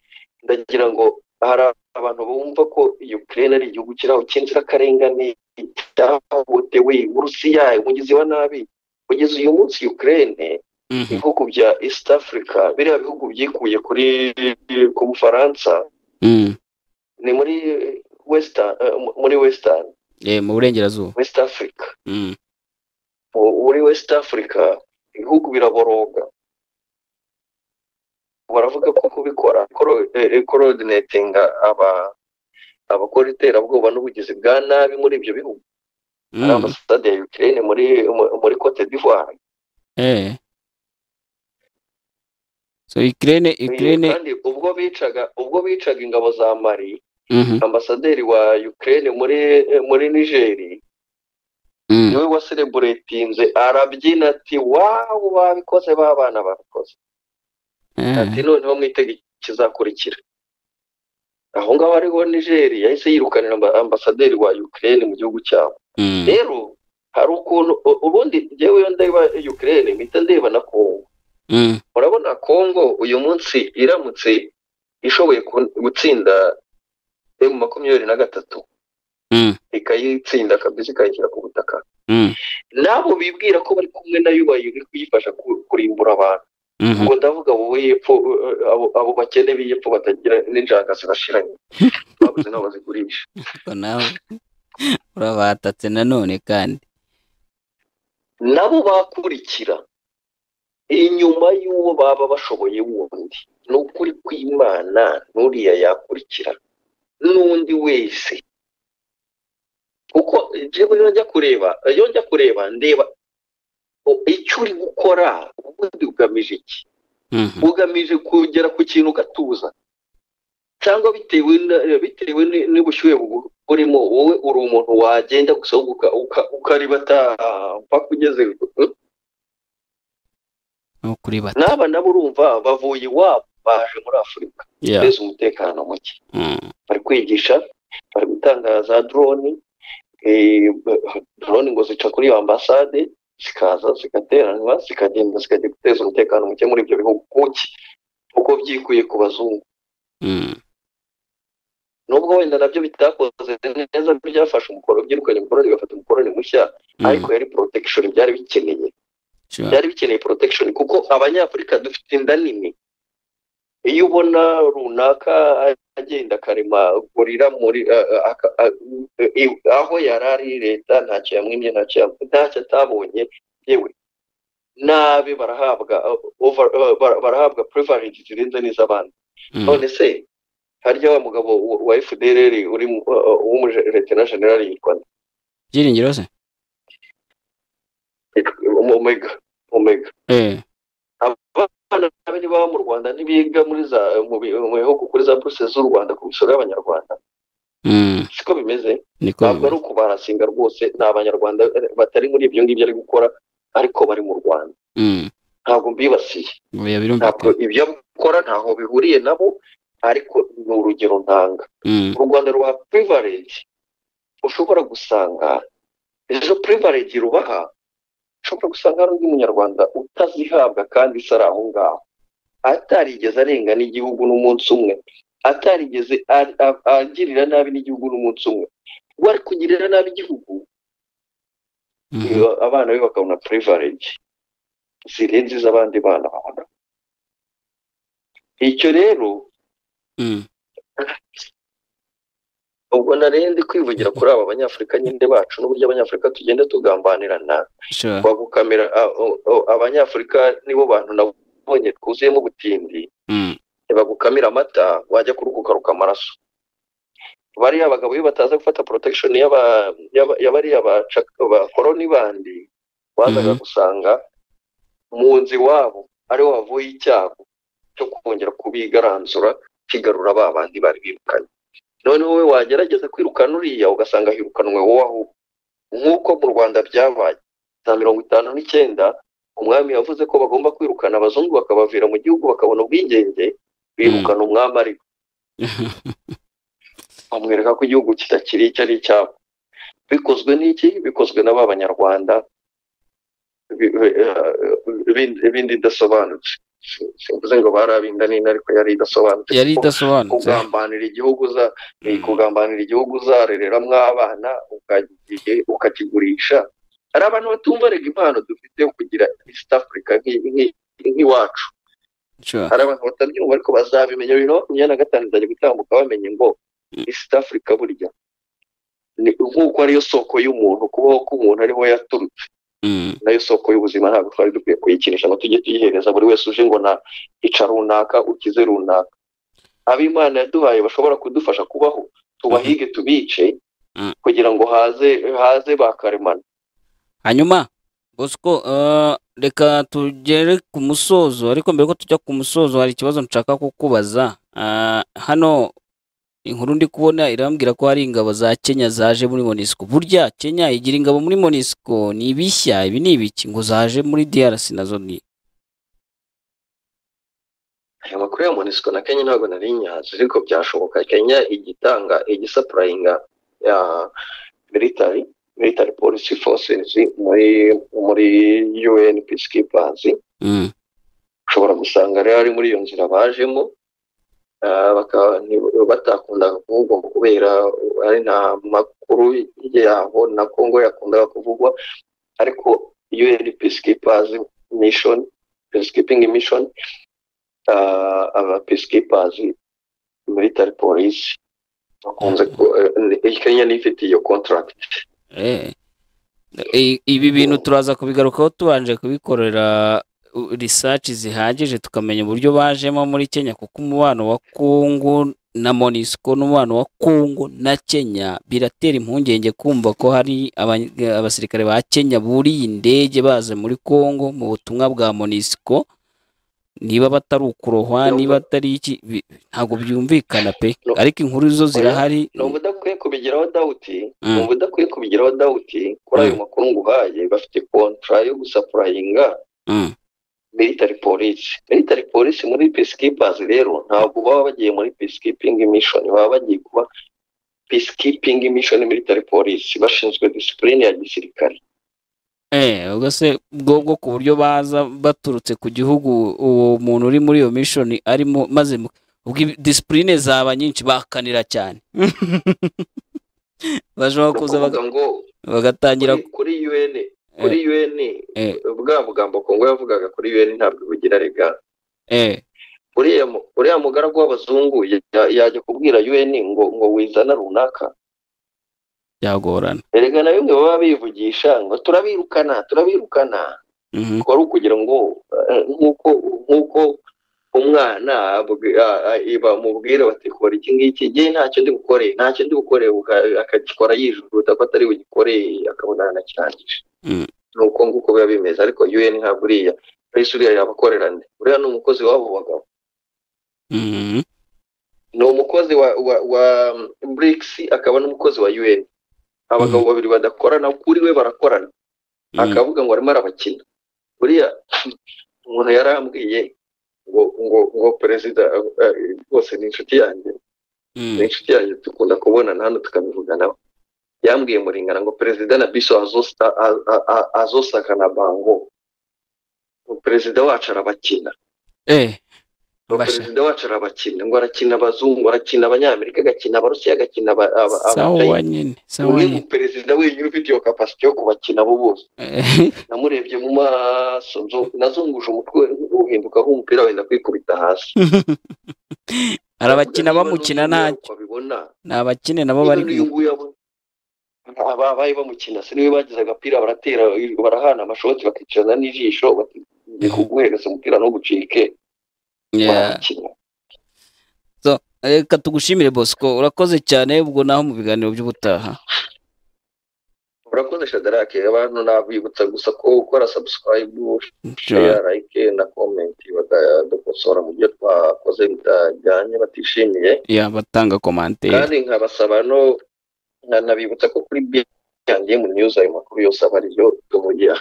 ndagira ngo hari abantu bumva ko Ukraine ari igihugu kiraho cy'inzirakarengane cyahohotewe Uburusiya umugizi wa nabi kugeza uyu munsi Ukraine Mhm. ibihugu bya East Africa biriya bihugu byikuye kuri ku Bufaransa Mm. ni muri Western eh, muri Western Eh, mu burengerazuba West Africa Mm. mu- muri West Africa ibihugu biraboroga baravuga ko kubikora koro- eh, coordinating aba abakora iterabwoba n'ubugizi bwa nabi muri ibyo bihugu Mm. hari ambasade ya Ukraine muri mu- muri Cote d'Ivoire Eh. so Ukraine Ukraine kandi ubwo bicaga ubwo bicaga ingabo za Mali Mhm. ambasaderi wa Ukraine muri eh, muri Niger Mm. niwe wasereburetinze arabyina ati wawu babikoze babana babikoze Eh. ati noneho mwitege ikizakurikira aho ngaho ariho nigeri yahise yirukanira amba- ambasaderi wa Ukraine mu gihugu cyabo Mm. rero hari ukuntu u- ubundi njyewe iyo ndeba Ukraine mpita ndeba na Congo Mm. urabona Congo uyu munsi iramutse ishoboye ku- gutsinda emu makumyabiri na gatatu Mm. ikayitsinda kabisa ikayishyira ku butaka Mm. nabo bibwira ko bari kumwe nayo bari kuyifasha ku- kurimbura abantu Mhm. ubwo ndavuga wowe y'epfo eh, abo abo bakene b'iyepfo batagira n'injanga zirashiranye babuze n'aho bazigurisha Ariko nawe urabatatse nanone kandi nabo bakurikira inyuma y'uwo baba bashoboye wundi ni ukuri kw'imana n'uriya yakurikira n'undi wese kuko jewe iyo njya kureba iyo njya kureba ndeba o- icyo uri gukora ubundi ugamije iki Mhm. ugamije kugera ku kintu ugatuza cyangwa bitewe na- bitewe ni- n'ubushyuhe bugu- burimo wowe uri umuntu wagenda gusa uka- uka- ukaribata ah, mpaka ugeze eh? no kuri bata n'aba nabo urumva bavuye iwabo baje muri afurika yeah guteza umutekano muke Mm. bari kwigisha bari gutanga za drone eh, drone ngo zica kuri iyo ambasade zikaza zigateranwa zikagenda zikajya guteza umutekano muke muri ibyo bihugu kuki uko byikuye ku bazungu Mm. nubwo wenda nabyo bitakoze neza byafashe umukoro byirukanye umukoroni bigafata umukoroni mushya Mm. ariko yari protection byari bikeneye Sure. byari bikeneye protection kuko abanyafurika dufite inda nini iyo ubona runaka agenda akarema gorira muri a- a- aka- a- i- aho yari ari leta ntacyo yamwimye ntacyo yam- ntacyo atabonye yewe nabe barahabwa uh, over, uh, bara- barahabwa privilege zirenze n'iz'abandi Mm. none se harya wa mugabo wa- wa FDLR uri mu- uh, uh, w'umuletena generali yitwa nde? Byiringiro se Yitwa- omega omega Eh. abana be niba baba mu rwanda ntibiga muri za mu bi- mu bihugu kuri za buruse z'u rwanda ku misoro y'abanyarwanda Mm. siko bimeze niko ntabwo ari bimeze. ukubarasinga rwose ni abanyarwanda eh, batari muri ibyo ngibyo ari gukora ariko bari mu rwanda Mm. ntabwo mbibasiye Oya, ntabwo birumvikana ibyo bakora ntaho bihuriye nabo ariko ni urugero ntanga Mm. u rwanda ruha privilege ushobora gusanga izo privilege rubaha ushobora gusanga hari undi munyarwanda utazihabwa kandi isa ari aho ngaho atarigeze arenga n'igihugu n'umunsi umwe atarigeze a- a- agirira nabi n'igihugu n'umunsi umwe wari kugirira nabi igihugu Mhm. iyo abana be bakabona privilege zirenze iz'abandi bana babona icyo rero Mm. ubwo nari ndi kwivugira kuri aba banyafurika nyine bacu n'uburyo abanyafurika tugenda tugambanirana Sure. bagukamira a- o- o- abanyafurika nibo bantu nabonye twuzuyemo ubutindi Mm. ntibagukamira amata wajya kuruhuka ukaruka amaraso bariya abagabo iyo bataza gufata protection y'aba- y'aba- ya bariya baca- abakoroni bandi wazaga Mhm. gusanga mu nzu iwabo ariho havuye icyago cyo kongera kubigaranzura kigarura ba bandi bari birukanye noneho we wagerageza kwirukana uriya ugasanga hirukanwe wowe aho uri. nk'uko mu rwanda byabaye saa mirongo itanu n'icyenda umwami yavuze ko bagomba kwirukana abazungu bakabavira mu gihugu bakabona ubwigenge birukana umwami ariko bamwereka ko igihugu kitakiri icyo ari icyabo bikozwe n'iki bikozwe na ba banyarwanda bi- bi- eh, bindi- bindi idasobanutse simvuze ngo bari abinda n'ino ariko yari idasobanutse yari kuko idasobanutse kugambanira igihugu uza ni Mm. kugambanira igihugu uzarereramo abana ukagiye- ukakigurisha hari abantu batumva rega impano dufite yo kugira east africa nk'i- nk'i- nk'iwacu Sure. hari abantu batabyumva ariko bazabimenya bino imyenda gatanu izajya gutambuka bamenye ngo east africa burya ni nk'uko ariyo soko y'umuntu kubaho k'umuntu ariho yaturutse Mm. nayo soko y'ubuzima ntabwo twari dukwiye kuyikinisha ngo tujye tuyihereza buri wese uje ngo na ica runaka ukize runaka ab'imana yaduhaye bashobora kudufasha kubaho tubahige tubice Mhm. kugira ngo haze haze ba karemano hanyuma bosco eh, reka tugere ku musozo ariko mbere ko tujya ku musozo hari ikibazo nshaka kukubaza Ah, hano inkuru ndi kubona irambwira ko hari ingabo za kenya zaje muri monisco burya kenya igira ingabo muri monisco ni ibishya ibi ni ibiki ngo zaje muri drc nazo ni aya makuru ya monisco na kenya ntabwo nari nyazi ariko byashoboka kenya igitanga igisapurayinga ya military military policy forces muri muri un peacekeepers Mm, ushobora gusanga rero ari muri iyo nzira bajemo ah, baka- ni- batakundaga kuvugwa kubera ari nta makuru yabo na kongo yakundaga kuvugwa ariko un peacekeepers mission peacekeeping mission ah, aba peacekeepers military police bakunze ku- eh, kenya niyo ifite iyo contract eh. I- ibi bintu turaza kubigarukaho tubanje kubikorera uh, research zihagije tukamenya uburyo bajemo muri Kenya kuko umubano wa Kongo na Monisco n'umubano wa Kongo na Kenya biratera impungenge kumva ko hari abany- abasirikare ba Kenya buriye indege baza muri Kongo mu butumwa bwa Monisco niba batari ukurohwa Numva- niba atari iki bi- ntabwo byumvikana pe Nu- ariko inkuru zo zirahari numva udakwiye kubigiraho dawuti Mm. numva udakwiye kubigiraho dawuti kuri ayo Mm. makuru nguhaye bafite kontra yo gusapurayinga Mm, military police military police muri peacekeepers rero ntabwo baba bagiye muri peacekeeping mission baba bagiye kuba peacekeeping mission military police bashinzwe discipline ya gisirikare Eh, ubwo se bwo bwo ku buryo baza baturutse ku gihugu uwo muntu uri muri iyo mishoni arimo maze mu- ubwo ibi- disipurine zaba nyinshi bakanira cyane bashobora Ni kuza ukuvuga baga- ngo bagatangira kuri- kuri UN kuri UN eh. bwa bugambo Kongo yavugaga kuri UN ntabwo bugira rega eh, uriya mu- uriya mugaragu w'abazungu ya- yajya kubwira UN ngo ngo wizana runaka byagorana erega na bimwe baba bivugisha ngo turabirukana turabirukana Mhm, wari ukugira ngo eh, nk'uko nk'uko umwana abwi- a- a- iba- mubwira bati kora iki ngiki ngewe ntacyo ndi bukore ntacyo ndi bukore uka- akagikora yijujuta ko atari bugikore akabona aranakirangije Mm. ni uko nguko biba bimeze ariko un ntabwo uriya uriya uriya yabakorera nde uriya ni umukozi w'abo bagabo mhm, ni umukozi wa wa, wa BRICS akaba n'umukozi wa un abagabo babiri badakorana kuri we barakorana mhm, akavuga ngo arimo arabakina buriya umuntu yarambwiye ngo ngo ngo perezida eh, eh, rwose ni inshuti yanjye mhm. ni inshuti yanjye dukunda kubonana hano tukabivuganaho yambwiye muringana ngo perezida na biso azosa a- a- a- azosaka na bango ngo perezida wacu arabakina Eh, Basha. perezida wacu arabakina ngo arakina abazungu arakina abanyamerika agakina abarusiya agakina aba- aba- sawa abarusiya nyine sawa umwe mu nyine perezida wenyine ufite iyo kapasite yo kubakina abo bose namurebye mu maso nzo- nazunguje umutwe uhinduka nk'umupira wenda kwikubita hasi arabakina Niba bamukina n'uyu ntacyo wabibona ni abakene nabo niba bari n'uyu nguyu abo- aba- babaye bamukina se niwe bagize agapira baratera barahana amashoti bakicarana n'ijisho bati kuguhereza umupira ntugucike Yeah. barakina reka tugushimire bosco urakoze cyane ubwo naho mu biganiro by'ubutaha urakoze shadarake abantu nabibutsa gusa ko gukora subscribe Sure. share like na comment bakadukosora mu byo twakoze bitajyanye batishimiye ya batanga komanteri kandi nkabasaba no nkanabibutsa ko kuri bi yanjye mu news ayo makuru yose aba ariyo tuvugira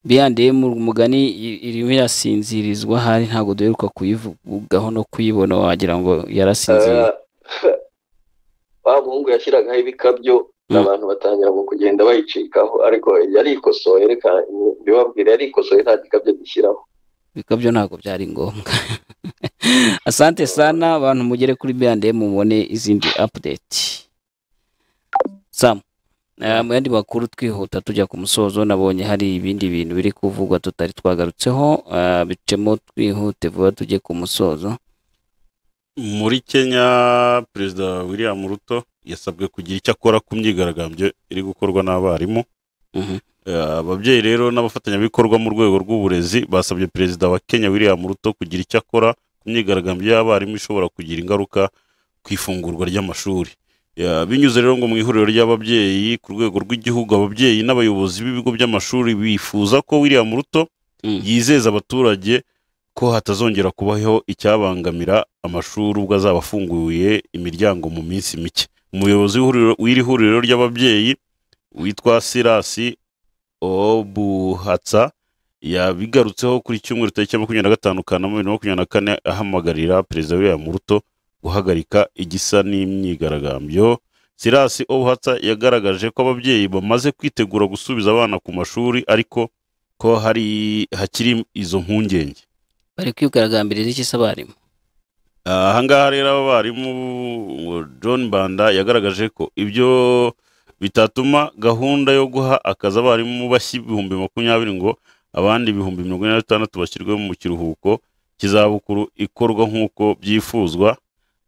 biyandiye mu mugani i- irimo irasinzirizwa hari ntabwo duheruka kuyivugaho no kuyibona wagira ngo yarasinziriye Ah, wa muhungu yashyiragaho ibikabyo Mm. abantu batangira ngo kugenda bayicikaho ariko yarikosoye reka mbibabwire yarikosoye nta gikabyo gishyiraho bikabyo ntabwo byari ngombwa asante sana abantu mugere kuri biyandiye mubone izindi update sam eh, mu yandi makuru twihuta tujya ku musozo nabonye hari ibindi bintu biri kuvugwa tutari twagarutseho eh, bicemo twihute vuba tujye ku musozo muri kenya perezida william ruto yasabwe kugira icyo akora ku myigaragambyo iri gukorwa n'abarimu Mhm. Eh, ababyeyi rero n'abafatanyabikorwa mu rwego rw'uburezi basabye perezida wa kenya william ruto kugira icyo akora ku myigaragambyo y'abarimu ishobora kugira ingaruka ku ifungurwa ry'amashuri Ya, binyuze rero ngo mu ihuriro ry'ababyeyi ku rwego rw'igihugu ababyeyi n'abayobozi b'ibigo by'amashuri bifuza ko william ruto Mm. yizeza abaturage ko hatazongera kubaho icyabangamira amashuri ubwo azaba afunguye imiryango mu minsi mike umuyobozi w'ihuriro- w'iri huriro ry'ababyeyi witwa sirasi obuhatsa yabigarutseho kuri cyumweru tariki ya makumyabiri na gatanu kanama bibiri na makumyabiri na kane ahamagarira perezida william ruto guhagarika igisa n'imyigaragambyo sirasi obuhatsa yagaragaje ko ababyeyi bamaze kwitegura gusubiza abana ku mashuri ariko ko hari hakiri izo mpungenge bari kwigaragambiriza iki se abarimu Ah, ahangaha rero abarimu john banda yagaragaje ko ibyo bitatuma gahunda yo guha akazi abarimu bashya ibihumbi makumyabiri ngo abandi ibihumbi mirongo ine na bitandatu bashyirwe mu kiruhuko cy'izabukuru ikorwa nk'uko byifuzwa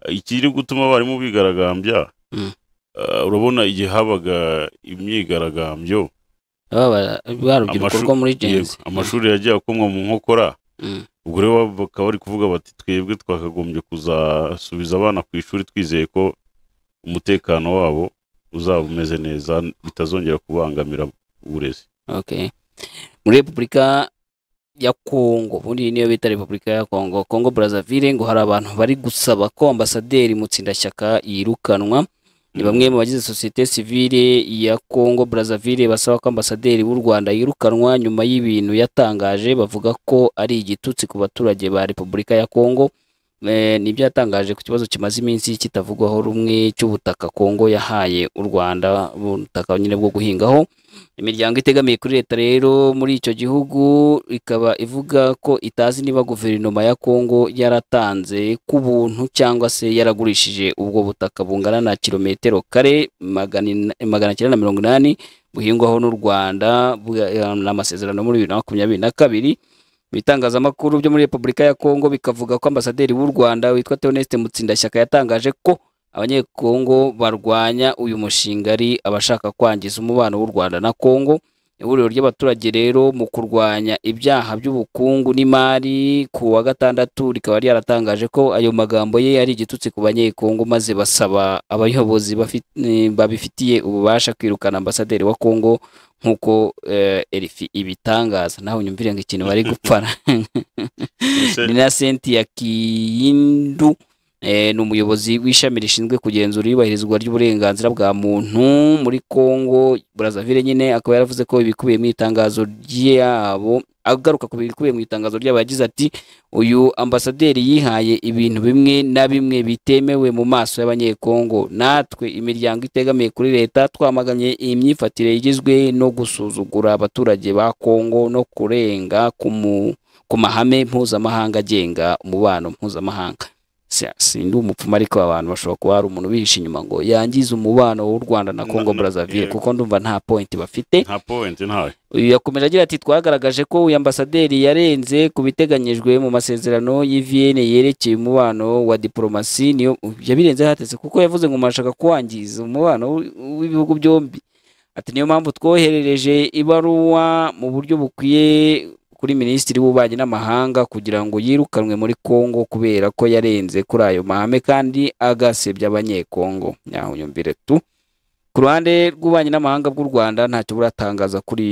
ikiri gutuma abarimu bigaragambya Mm. ah, urabona igihe habaga imyigaragambyo Aba ba- barubyiruko Amashu- rwo muri yego, genzi amashuri yagiye akomwa mu nkokora Mm. ubwo rero bakaba bari kuvuga bati twebwe twakagombye kuzasubiza abana ku ishuri twizeye ko umutekano wabo uzaba umeze neza bitazongera kubangamira uburezi Okay. muri repubulika ya kongo ubundi iyi niyo bita repubulika ya kongo kongo brazzaville ngo hari abantu bari gusaba ko ambasaderi mutsindashyaka yirukanwa ni bamwe mu bagize sosiyete sivile ya kongo brazzaville basaba ko ambasaderi w'u rwanda yirukanwa nyuma y'ibintu yatangaje bavuga ko ari igitutsi ku baturage ba repubulika ya kongo Eh, nibyo yatangaje ku kibazo kimaze iminsi kitavugwaho rumwe cy'ubutaka kongo yahaye u rwanda ubutaka nyine bwo guhingaho imiryango itegamiye kuri leta rero muri icyo gihugu ikaba ivuga ko itazi niba guverinoma ya kongo yaratanze ku buntu cyangwa se yaragurishije ubwo butaka bungana na kilometero kare magana ina- magana cyenda na mirongo inani buhingwaho n'u rwanda bwa- eh, n'amasezerano muri bibiri na makumyabiri na kabiri ibitangazamakuru byo muri repubulika ya kongo bikavuga ko ambasaderi w'u rwanda witwa theoneste mutsindashyaka yatangaje ko abanyekongo barwanya uyu mushinga ari abashaka kwangiza umubano w'u rwanda na kongo ihuriro ry'abaturage rero mu kurwanya ibyaha by'ubukungu n'imari ku wa gatandatu rikaba ryaratangaje ko ayo magambo ye ari igitutsi ku banyekongo maze basaba abayobozi bafi- eh, babifitiye ububasha kwirukana ambasaderi wa kongo nk'uko eh, erifi ibitangaza nawe unyumvire ngo ikintu bari gupfana Mbese- ni na Cynthia Kiyindu eh, ni umuyobozi w'ishami rishinzwe kugenzura iyubahirizwa ry'uburenganzira bwa muntu muri Kongo Brazzaville nyine akaba yaravuze ko ibikubiye mu itangazo ryabo agaruka ku bikubiye mu itangazo ryabo yagize ati uyu ambasaderi yihaye ibintu bimwe na bimwe bitemewe mu maso y'abanyekongo natwe imiryango itegamiye kuri leta twamaganye iyi myifatire igizwe no gusuzugura abaturage ba Kongo no kurenga ku mu- ku mahame mpuzamahanga agenga umubano mpuzamahanga Si- sindi umupfumu ariko abantu bashobora kuba hari umuntu ubihisha inyuma ngo yangize umubano w'u rwanda na Na- congo na- brazzaville yego. kuko ndumva nta point bafite nta point ntawe uyu yakomeje agira ati twagaragaje ko uyu ambasaderi yarenze ku biteganyijwe mu masezerano y'i Vienne yerekeye umubano wa diporomasi niyo yabirenze hatetse kuko yavuze ngo murashaka kuwangiza umubano w- w'ibihugu byombi ati niyo mpamvu twoherereje ibaruwa mu buryo bukwiye kuri minisitiri w'ububanyi n'amahanga kugira ngo yirukanwe muri Kongo kubera ko yarenze kuri ayo mahame kandi agasebya abanyekongo nyaho nyumvire tu ku ruhande rw'ububanyi n'amahanga bw'u rwanda ntacyo buratangaza kuri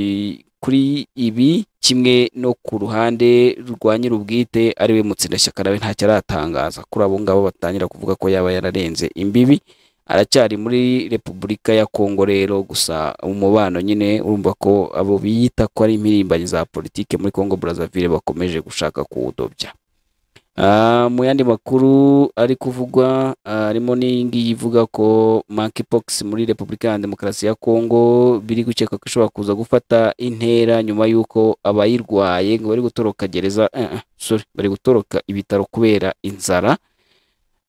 kuri ibi kimwe no ku ruhande rwa nyir'ubwite ariwe mutsindashyaka nawe ntacyo aratangaza kuri abo ngabo batangira kuvuga ko yaba yararenze imbibi aracyari muri repubulika ya kongo rero gusa umubano nyine urumva ko abo biyita ko ari impirimbanyi za politike muri kongo brazzaville bakomeje gushaka kuwudobya Ah, mu yandi makuru ari kuvugwa ah, harimo n'iyingiyi ivuga ko monkeypox muri repubulika ya demokarasi ya kongo biri gukeka ko ishobora kuza gufata intera nyuma y'uko abayirwaye ngo bari gutoroka gereza eh, eh, sorry, bari gutoroka ibitaro kubera inzara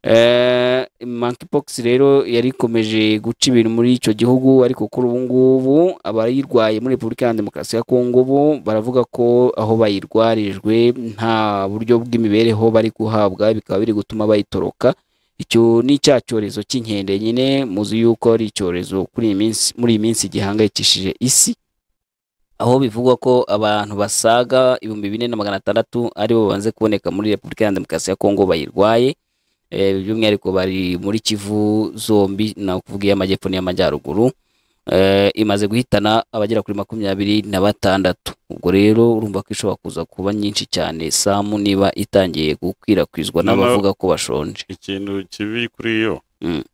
Eh, monkeypox rero yari ikomeje guca ibintu muri icyo gihugu ariko kuri ubu ngubu abayirwaye muri repubulika ya demokarasi ya kongo ubu baravuga ko aho bayirwarijwe nta buryo bw'imibereho bari guhabwa bikaba biri gutuma bayitoroka icyo ni cya cyorezo cy'inkende nyine muzi yuko ari icyorezo kuri iyi minsi muri iyi minsi gihangayikishije isi aho bivugwa ko abantu basaga ibihumbi bine na magana atandatu aribo babanze kuboneka muri repubulika ya demokarasi ya kongo bayirwaye Eh, by'umwihariko bari muri kivu zombi na kuvuga iy'amajyepfo n'iy'amajyaruguru Eh, imaze guhitana abagera kuri makumyabiri na batandatu ubwo rero urumva ko ishobora kuza kuba nyinshi cyane samu niba itangiye gukwirakwizwa Noneho- n'abavuga ko bashonje ikintu kibi kuri yo Mm.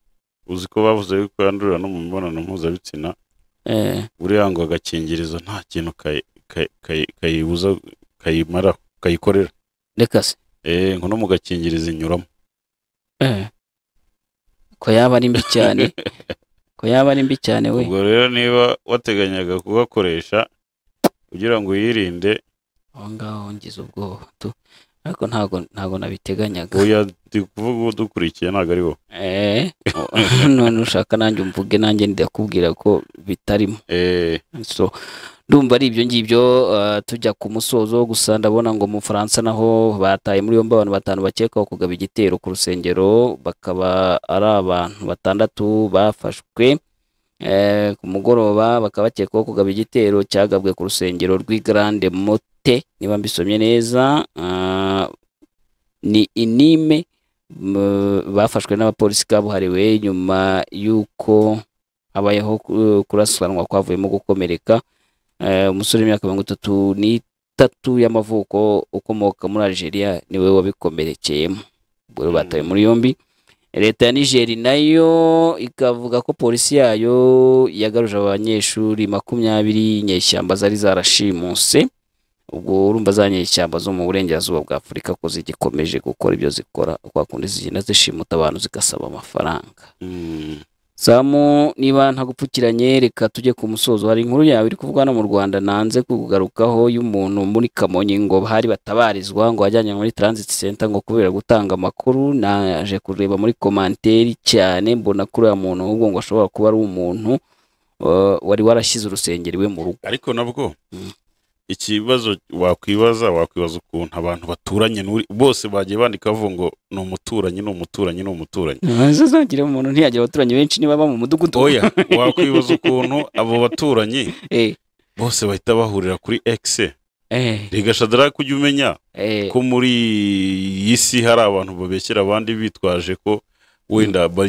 uzi ko bavuze yuko yandurira no mu mibonano mpuzabitsina Eh, buriya ngo agakingirizo nta kintu kayi- kayi- kayi- kayibuza kayimara kayikorera reka se eh ngo no mu gakingirizo inyuramo Eh. ko yaba ari mbi cyane ko yaba ari mbi cyane we ubwo rero niba wateganyaga kugakoresha kugira ngo wirinde aho ngaho ngize ubwoba tu ariko ntago ntago nabiteganyaga oya ndi kuvuga uwo dukurikiye ntabwo ari wowe Eh, none ushaka nanjye umvuge nanjye ndakubwira ko bitarimo eh so ndumva ari ibyo ngibyo eh, tujya ku musozo gusa ndabona ngo mu Faransa naho bataye muri yombi abantu batanu bakekwaho kugaba igitero ku rusengero bakaba ari abantu batandatu bafashwe Eh, ku mugoroba bakaba bakekwaho kugaba igitero cyagabwe ku rusengero rw'i Grande Motte niba mbisomye neza Ah, ni inime m- bafashwe n'abapolisi kabuhariwe nyuma y'uko habayeho ku- kurasiranwa kwavuyemo gukomereka Eh, umusore w'imyaka mirongo itatu n'itatu y'amavuko ukomoka muri Algeria niwe wabikomerekeyemo ubwo rero batawe muri yombi leta ya nigeri nayo ikavuga ko polisi yayo yagaruje abanyeshuri makumyabiri inyeshyamba zari zarashimuse ubwo urumva za nyeshyamba zo mu burengerazuba bwa afurika ko zigikomeje gukora ibyo zikora kwa kundi zigenda zishimuta abantu zigasaba amafaranga mm, samu niba ntagupfukiranye reka tujye ku musozo hari inkuru yawe iri kuvugwa no mu rwanda nanze kugarukaho y'umuntu muri kamonyi ngo hari batabarizwa ngo wajyanye muri transit center ngo kubera gutanga amakuru naje kureba muri komanteri cyane mbona kuri uyu muntu ahubwo ngo ashobora kuba ari umuntu eh, wari warashyize urusengero iwe mu rugo ariko nabwo Mm. ikibazo wakwibaza wakwibaza ukuntu abantu baturanye n'uri- bose bagiye bandika bavuga ngo ni umuturanyi ni umuturanyi ni umuturanyi ntizagira umuntu ntiyagira abaturanyi benshi niba baba mu mudugudu oya wakwibaza ukuntu abo baturanyi Eh, bose bahita bahurira kuri x eh, rigashadara kujya umenya eh, ko muri iyi si hari abantu babeshyera abandi bitwaje ko wenda ba-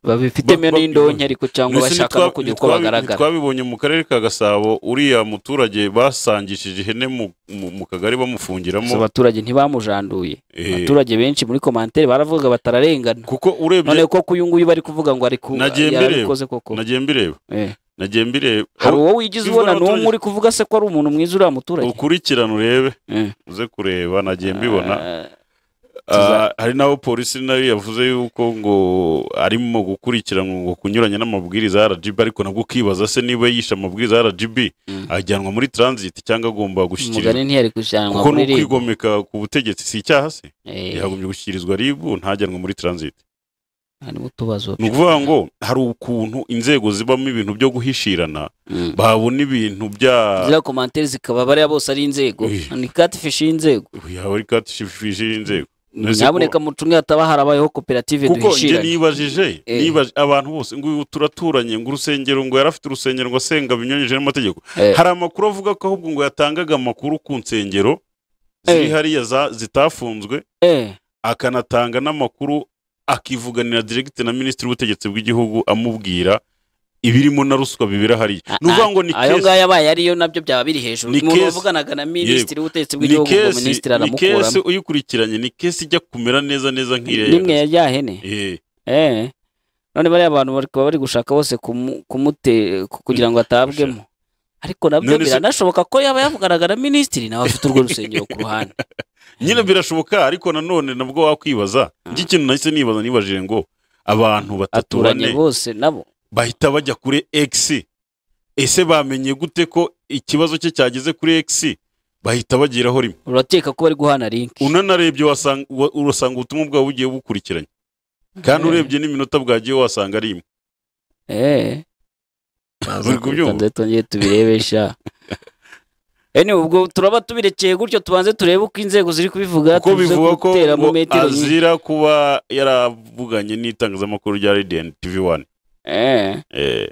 babifitemo ba- ba- n'indonke ariko cyangwa Mbese bashaka no ntitwa- kugira uko ntitwabi- bagaragara ntitwabibonye mu karere ka gasabo uriya muturage basangishije ihene mu- mu mu kagari Gusa bamufungiramo abaturage ntibamujanduye Eh, abaturage benshi muri komantere baravuga batararengana kuko none urebye ko uyu nguyu bari kuvuga ngo ari ku Nagiye yarabikoze koko nagiye mbireba Eh. nagiye mbireba hari aho uwo wigize bivura ubona abaturage. n'umwe uri kuvuga se ko ari umuntu mwiza uriya muturage ukurikirana urebe Eh. uze kureba nagiye mbibona Ah, Tuza- Ah, hari n'aho polisi nayo yavuze yuko ngo arimo gukurikirana ngo kunyuranya n'amabwiriza ya RGB ariko nabwo ukibaza se niba yishe amabwiriza ya RGB Mm. ajyanwa muri transit cyangwa agomba gushyikirizwa umugani ntiyari gushyiranwa kuko ni muri ribu ukwigomeka ku butegetsi si icyaha se Eh, yagombye gushyikirizwa ribu ntajyanwe muri transit harimo utubazo ni ukuvuga ngo hari ukuntu inzego zibamo ibintu byo guhishirana Mm. babona ibintu bya ziriya komantere zikaba bariya bose ari inzego Eh. ni katifishi y'inzego yawe katishifishi y'inzego Ntuzi ko- nyabuneka mucunge hataba harabayeho koperative kuko njye duhishirane nibajije Eh. nibaje abantu bose ngo uyu turaturanye ngo urusengero ngo yari afite urusengero ngo asenga binyuranyije n'amategeko Eh. hari amakuru avuga ko ahubwo ngo yatangaga amakuru ku nsengero ziri Eh. hariya za- zitafunzwe Eh, akanatanga n'amakuru akivuganira diregite na minisitiri w'ubutegetsi bw'igihugu amubwira ibirimo na ruswa bibera hariya a- ni ukuvuga ngo ni ayo kesi ngayo abaye ariyo nabyo byaba biri hejuru Ni umuntu kesi. wavuganaga na minisitiri w'ubutegetsi ni bw'igihugu ngo kesi minisitiri ni kesi aramukuramo uyikurikiranye ni kesi ijya kumera neza neza nk'iya nimwe ya rya hene Eh. Eh. none bariya bantu bakaba bari gushaka bose kumu- kumute ku- kugira ngo atabwemo ariko nabyo None se- biranashoboka ko yaba yavuganaga na minisitiri nawe afite urwo rusengero ku ruhande nyine birashoboka ariko nanone nabwo wakwibaza Ah. iki kintu nahise nibaza nibajije ngo abantu batatu aturanye bane bose nabo bahita bajya kuri x ese bamenye gute ko ikibazo cye cyageze kuri x bahita bageraho rimwe urakeka ko bari guhana linki unanarebye wasanga- wa- urasanga ubutumwa bwabo bugiye bukurikiranye kandi Eh. urebye n'iminota bwagiye wasanga ari imwe Eh. Baza Uri kubyumva? kurutonde Twongere tubirebe sha Eni ubwo turaba tubirekeye gutyo tubanze turebe uko inzego ziri kubivuga kuko tuze bivuga ko guteramo ngo metero nyinshi. azira kuba yaravuganye n'itangazamakuru rya radiyanti tivi wani Eh. Eh,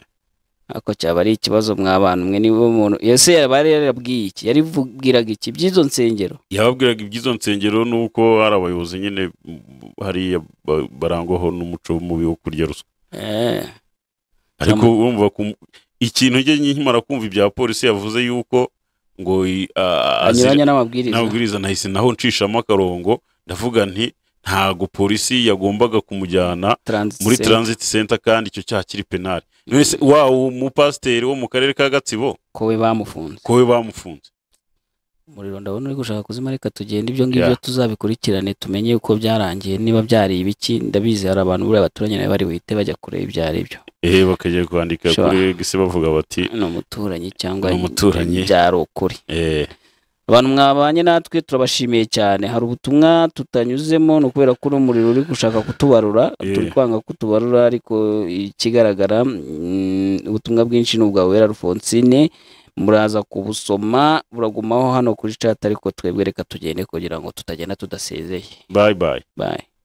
ako cyaba ari ikibazo mw'abantu mwe niba umuntu ese yari yarabwiye iki yaribwiraga iki by'izo nsengero yababwiraga iby'izo nsengero nuko hari abayobozi nyine mm, hariya ba- barangwaho n'umuco mubi wo kurya ruswa eh ariko urumva ku- ikintu njye nkimara kumva ibya polisi yavuze yuko ngo i- a- azira- anyuranya n'amabwiriza n'amabwiriza nahise naho ncishamo akarongo ndavuga nti ntago polisi yagombaga kumujyana Transit muri center. transit center kandi icyo cyaha kiri penali none se wa umupasiteri wo mu karere ka gatsibo ko we bamufunze ko we bamufunze umuriro ndabona uri gushaka kuzima reka tugende ibyo ngibyo Yeah. tuzabikurikirane tumenye uko byarangiye niba byari ibiki ndabizi hari abantu buriya baturanye nawe bari buhite bajya kureba ibyo ari byo ehe bakajya kwandika Sure. kuri egisi bavuga bati ni umuturanyi cyangwa Ni umuturanyi. byari ukuri eee abantu mwabanye natwe turabashimiye cyane hari ubutumwa tutanyuzemo ni ukubera ko uno muriro uri gushaka kutubarura Yeah. turi kwanga kutubarura ariko ikigaragara mm, ubutumwa bwinshi ni ubwa wera alphonsine muraza kubusoma buragumaho hano kuri chat ariko twebwe reka tugende kugira ngo tutagenda tudasezeye Bye bye. bye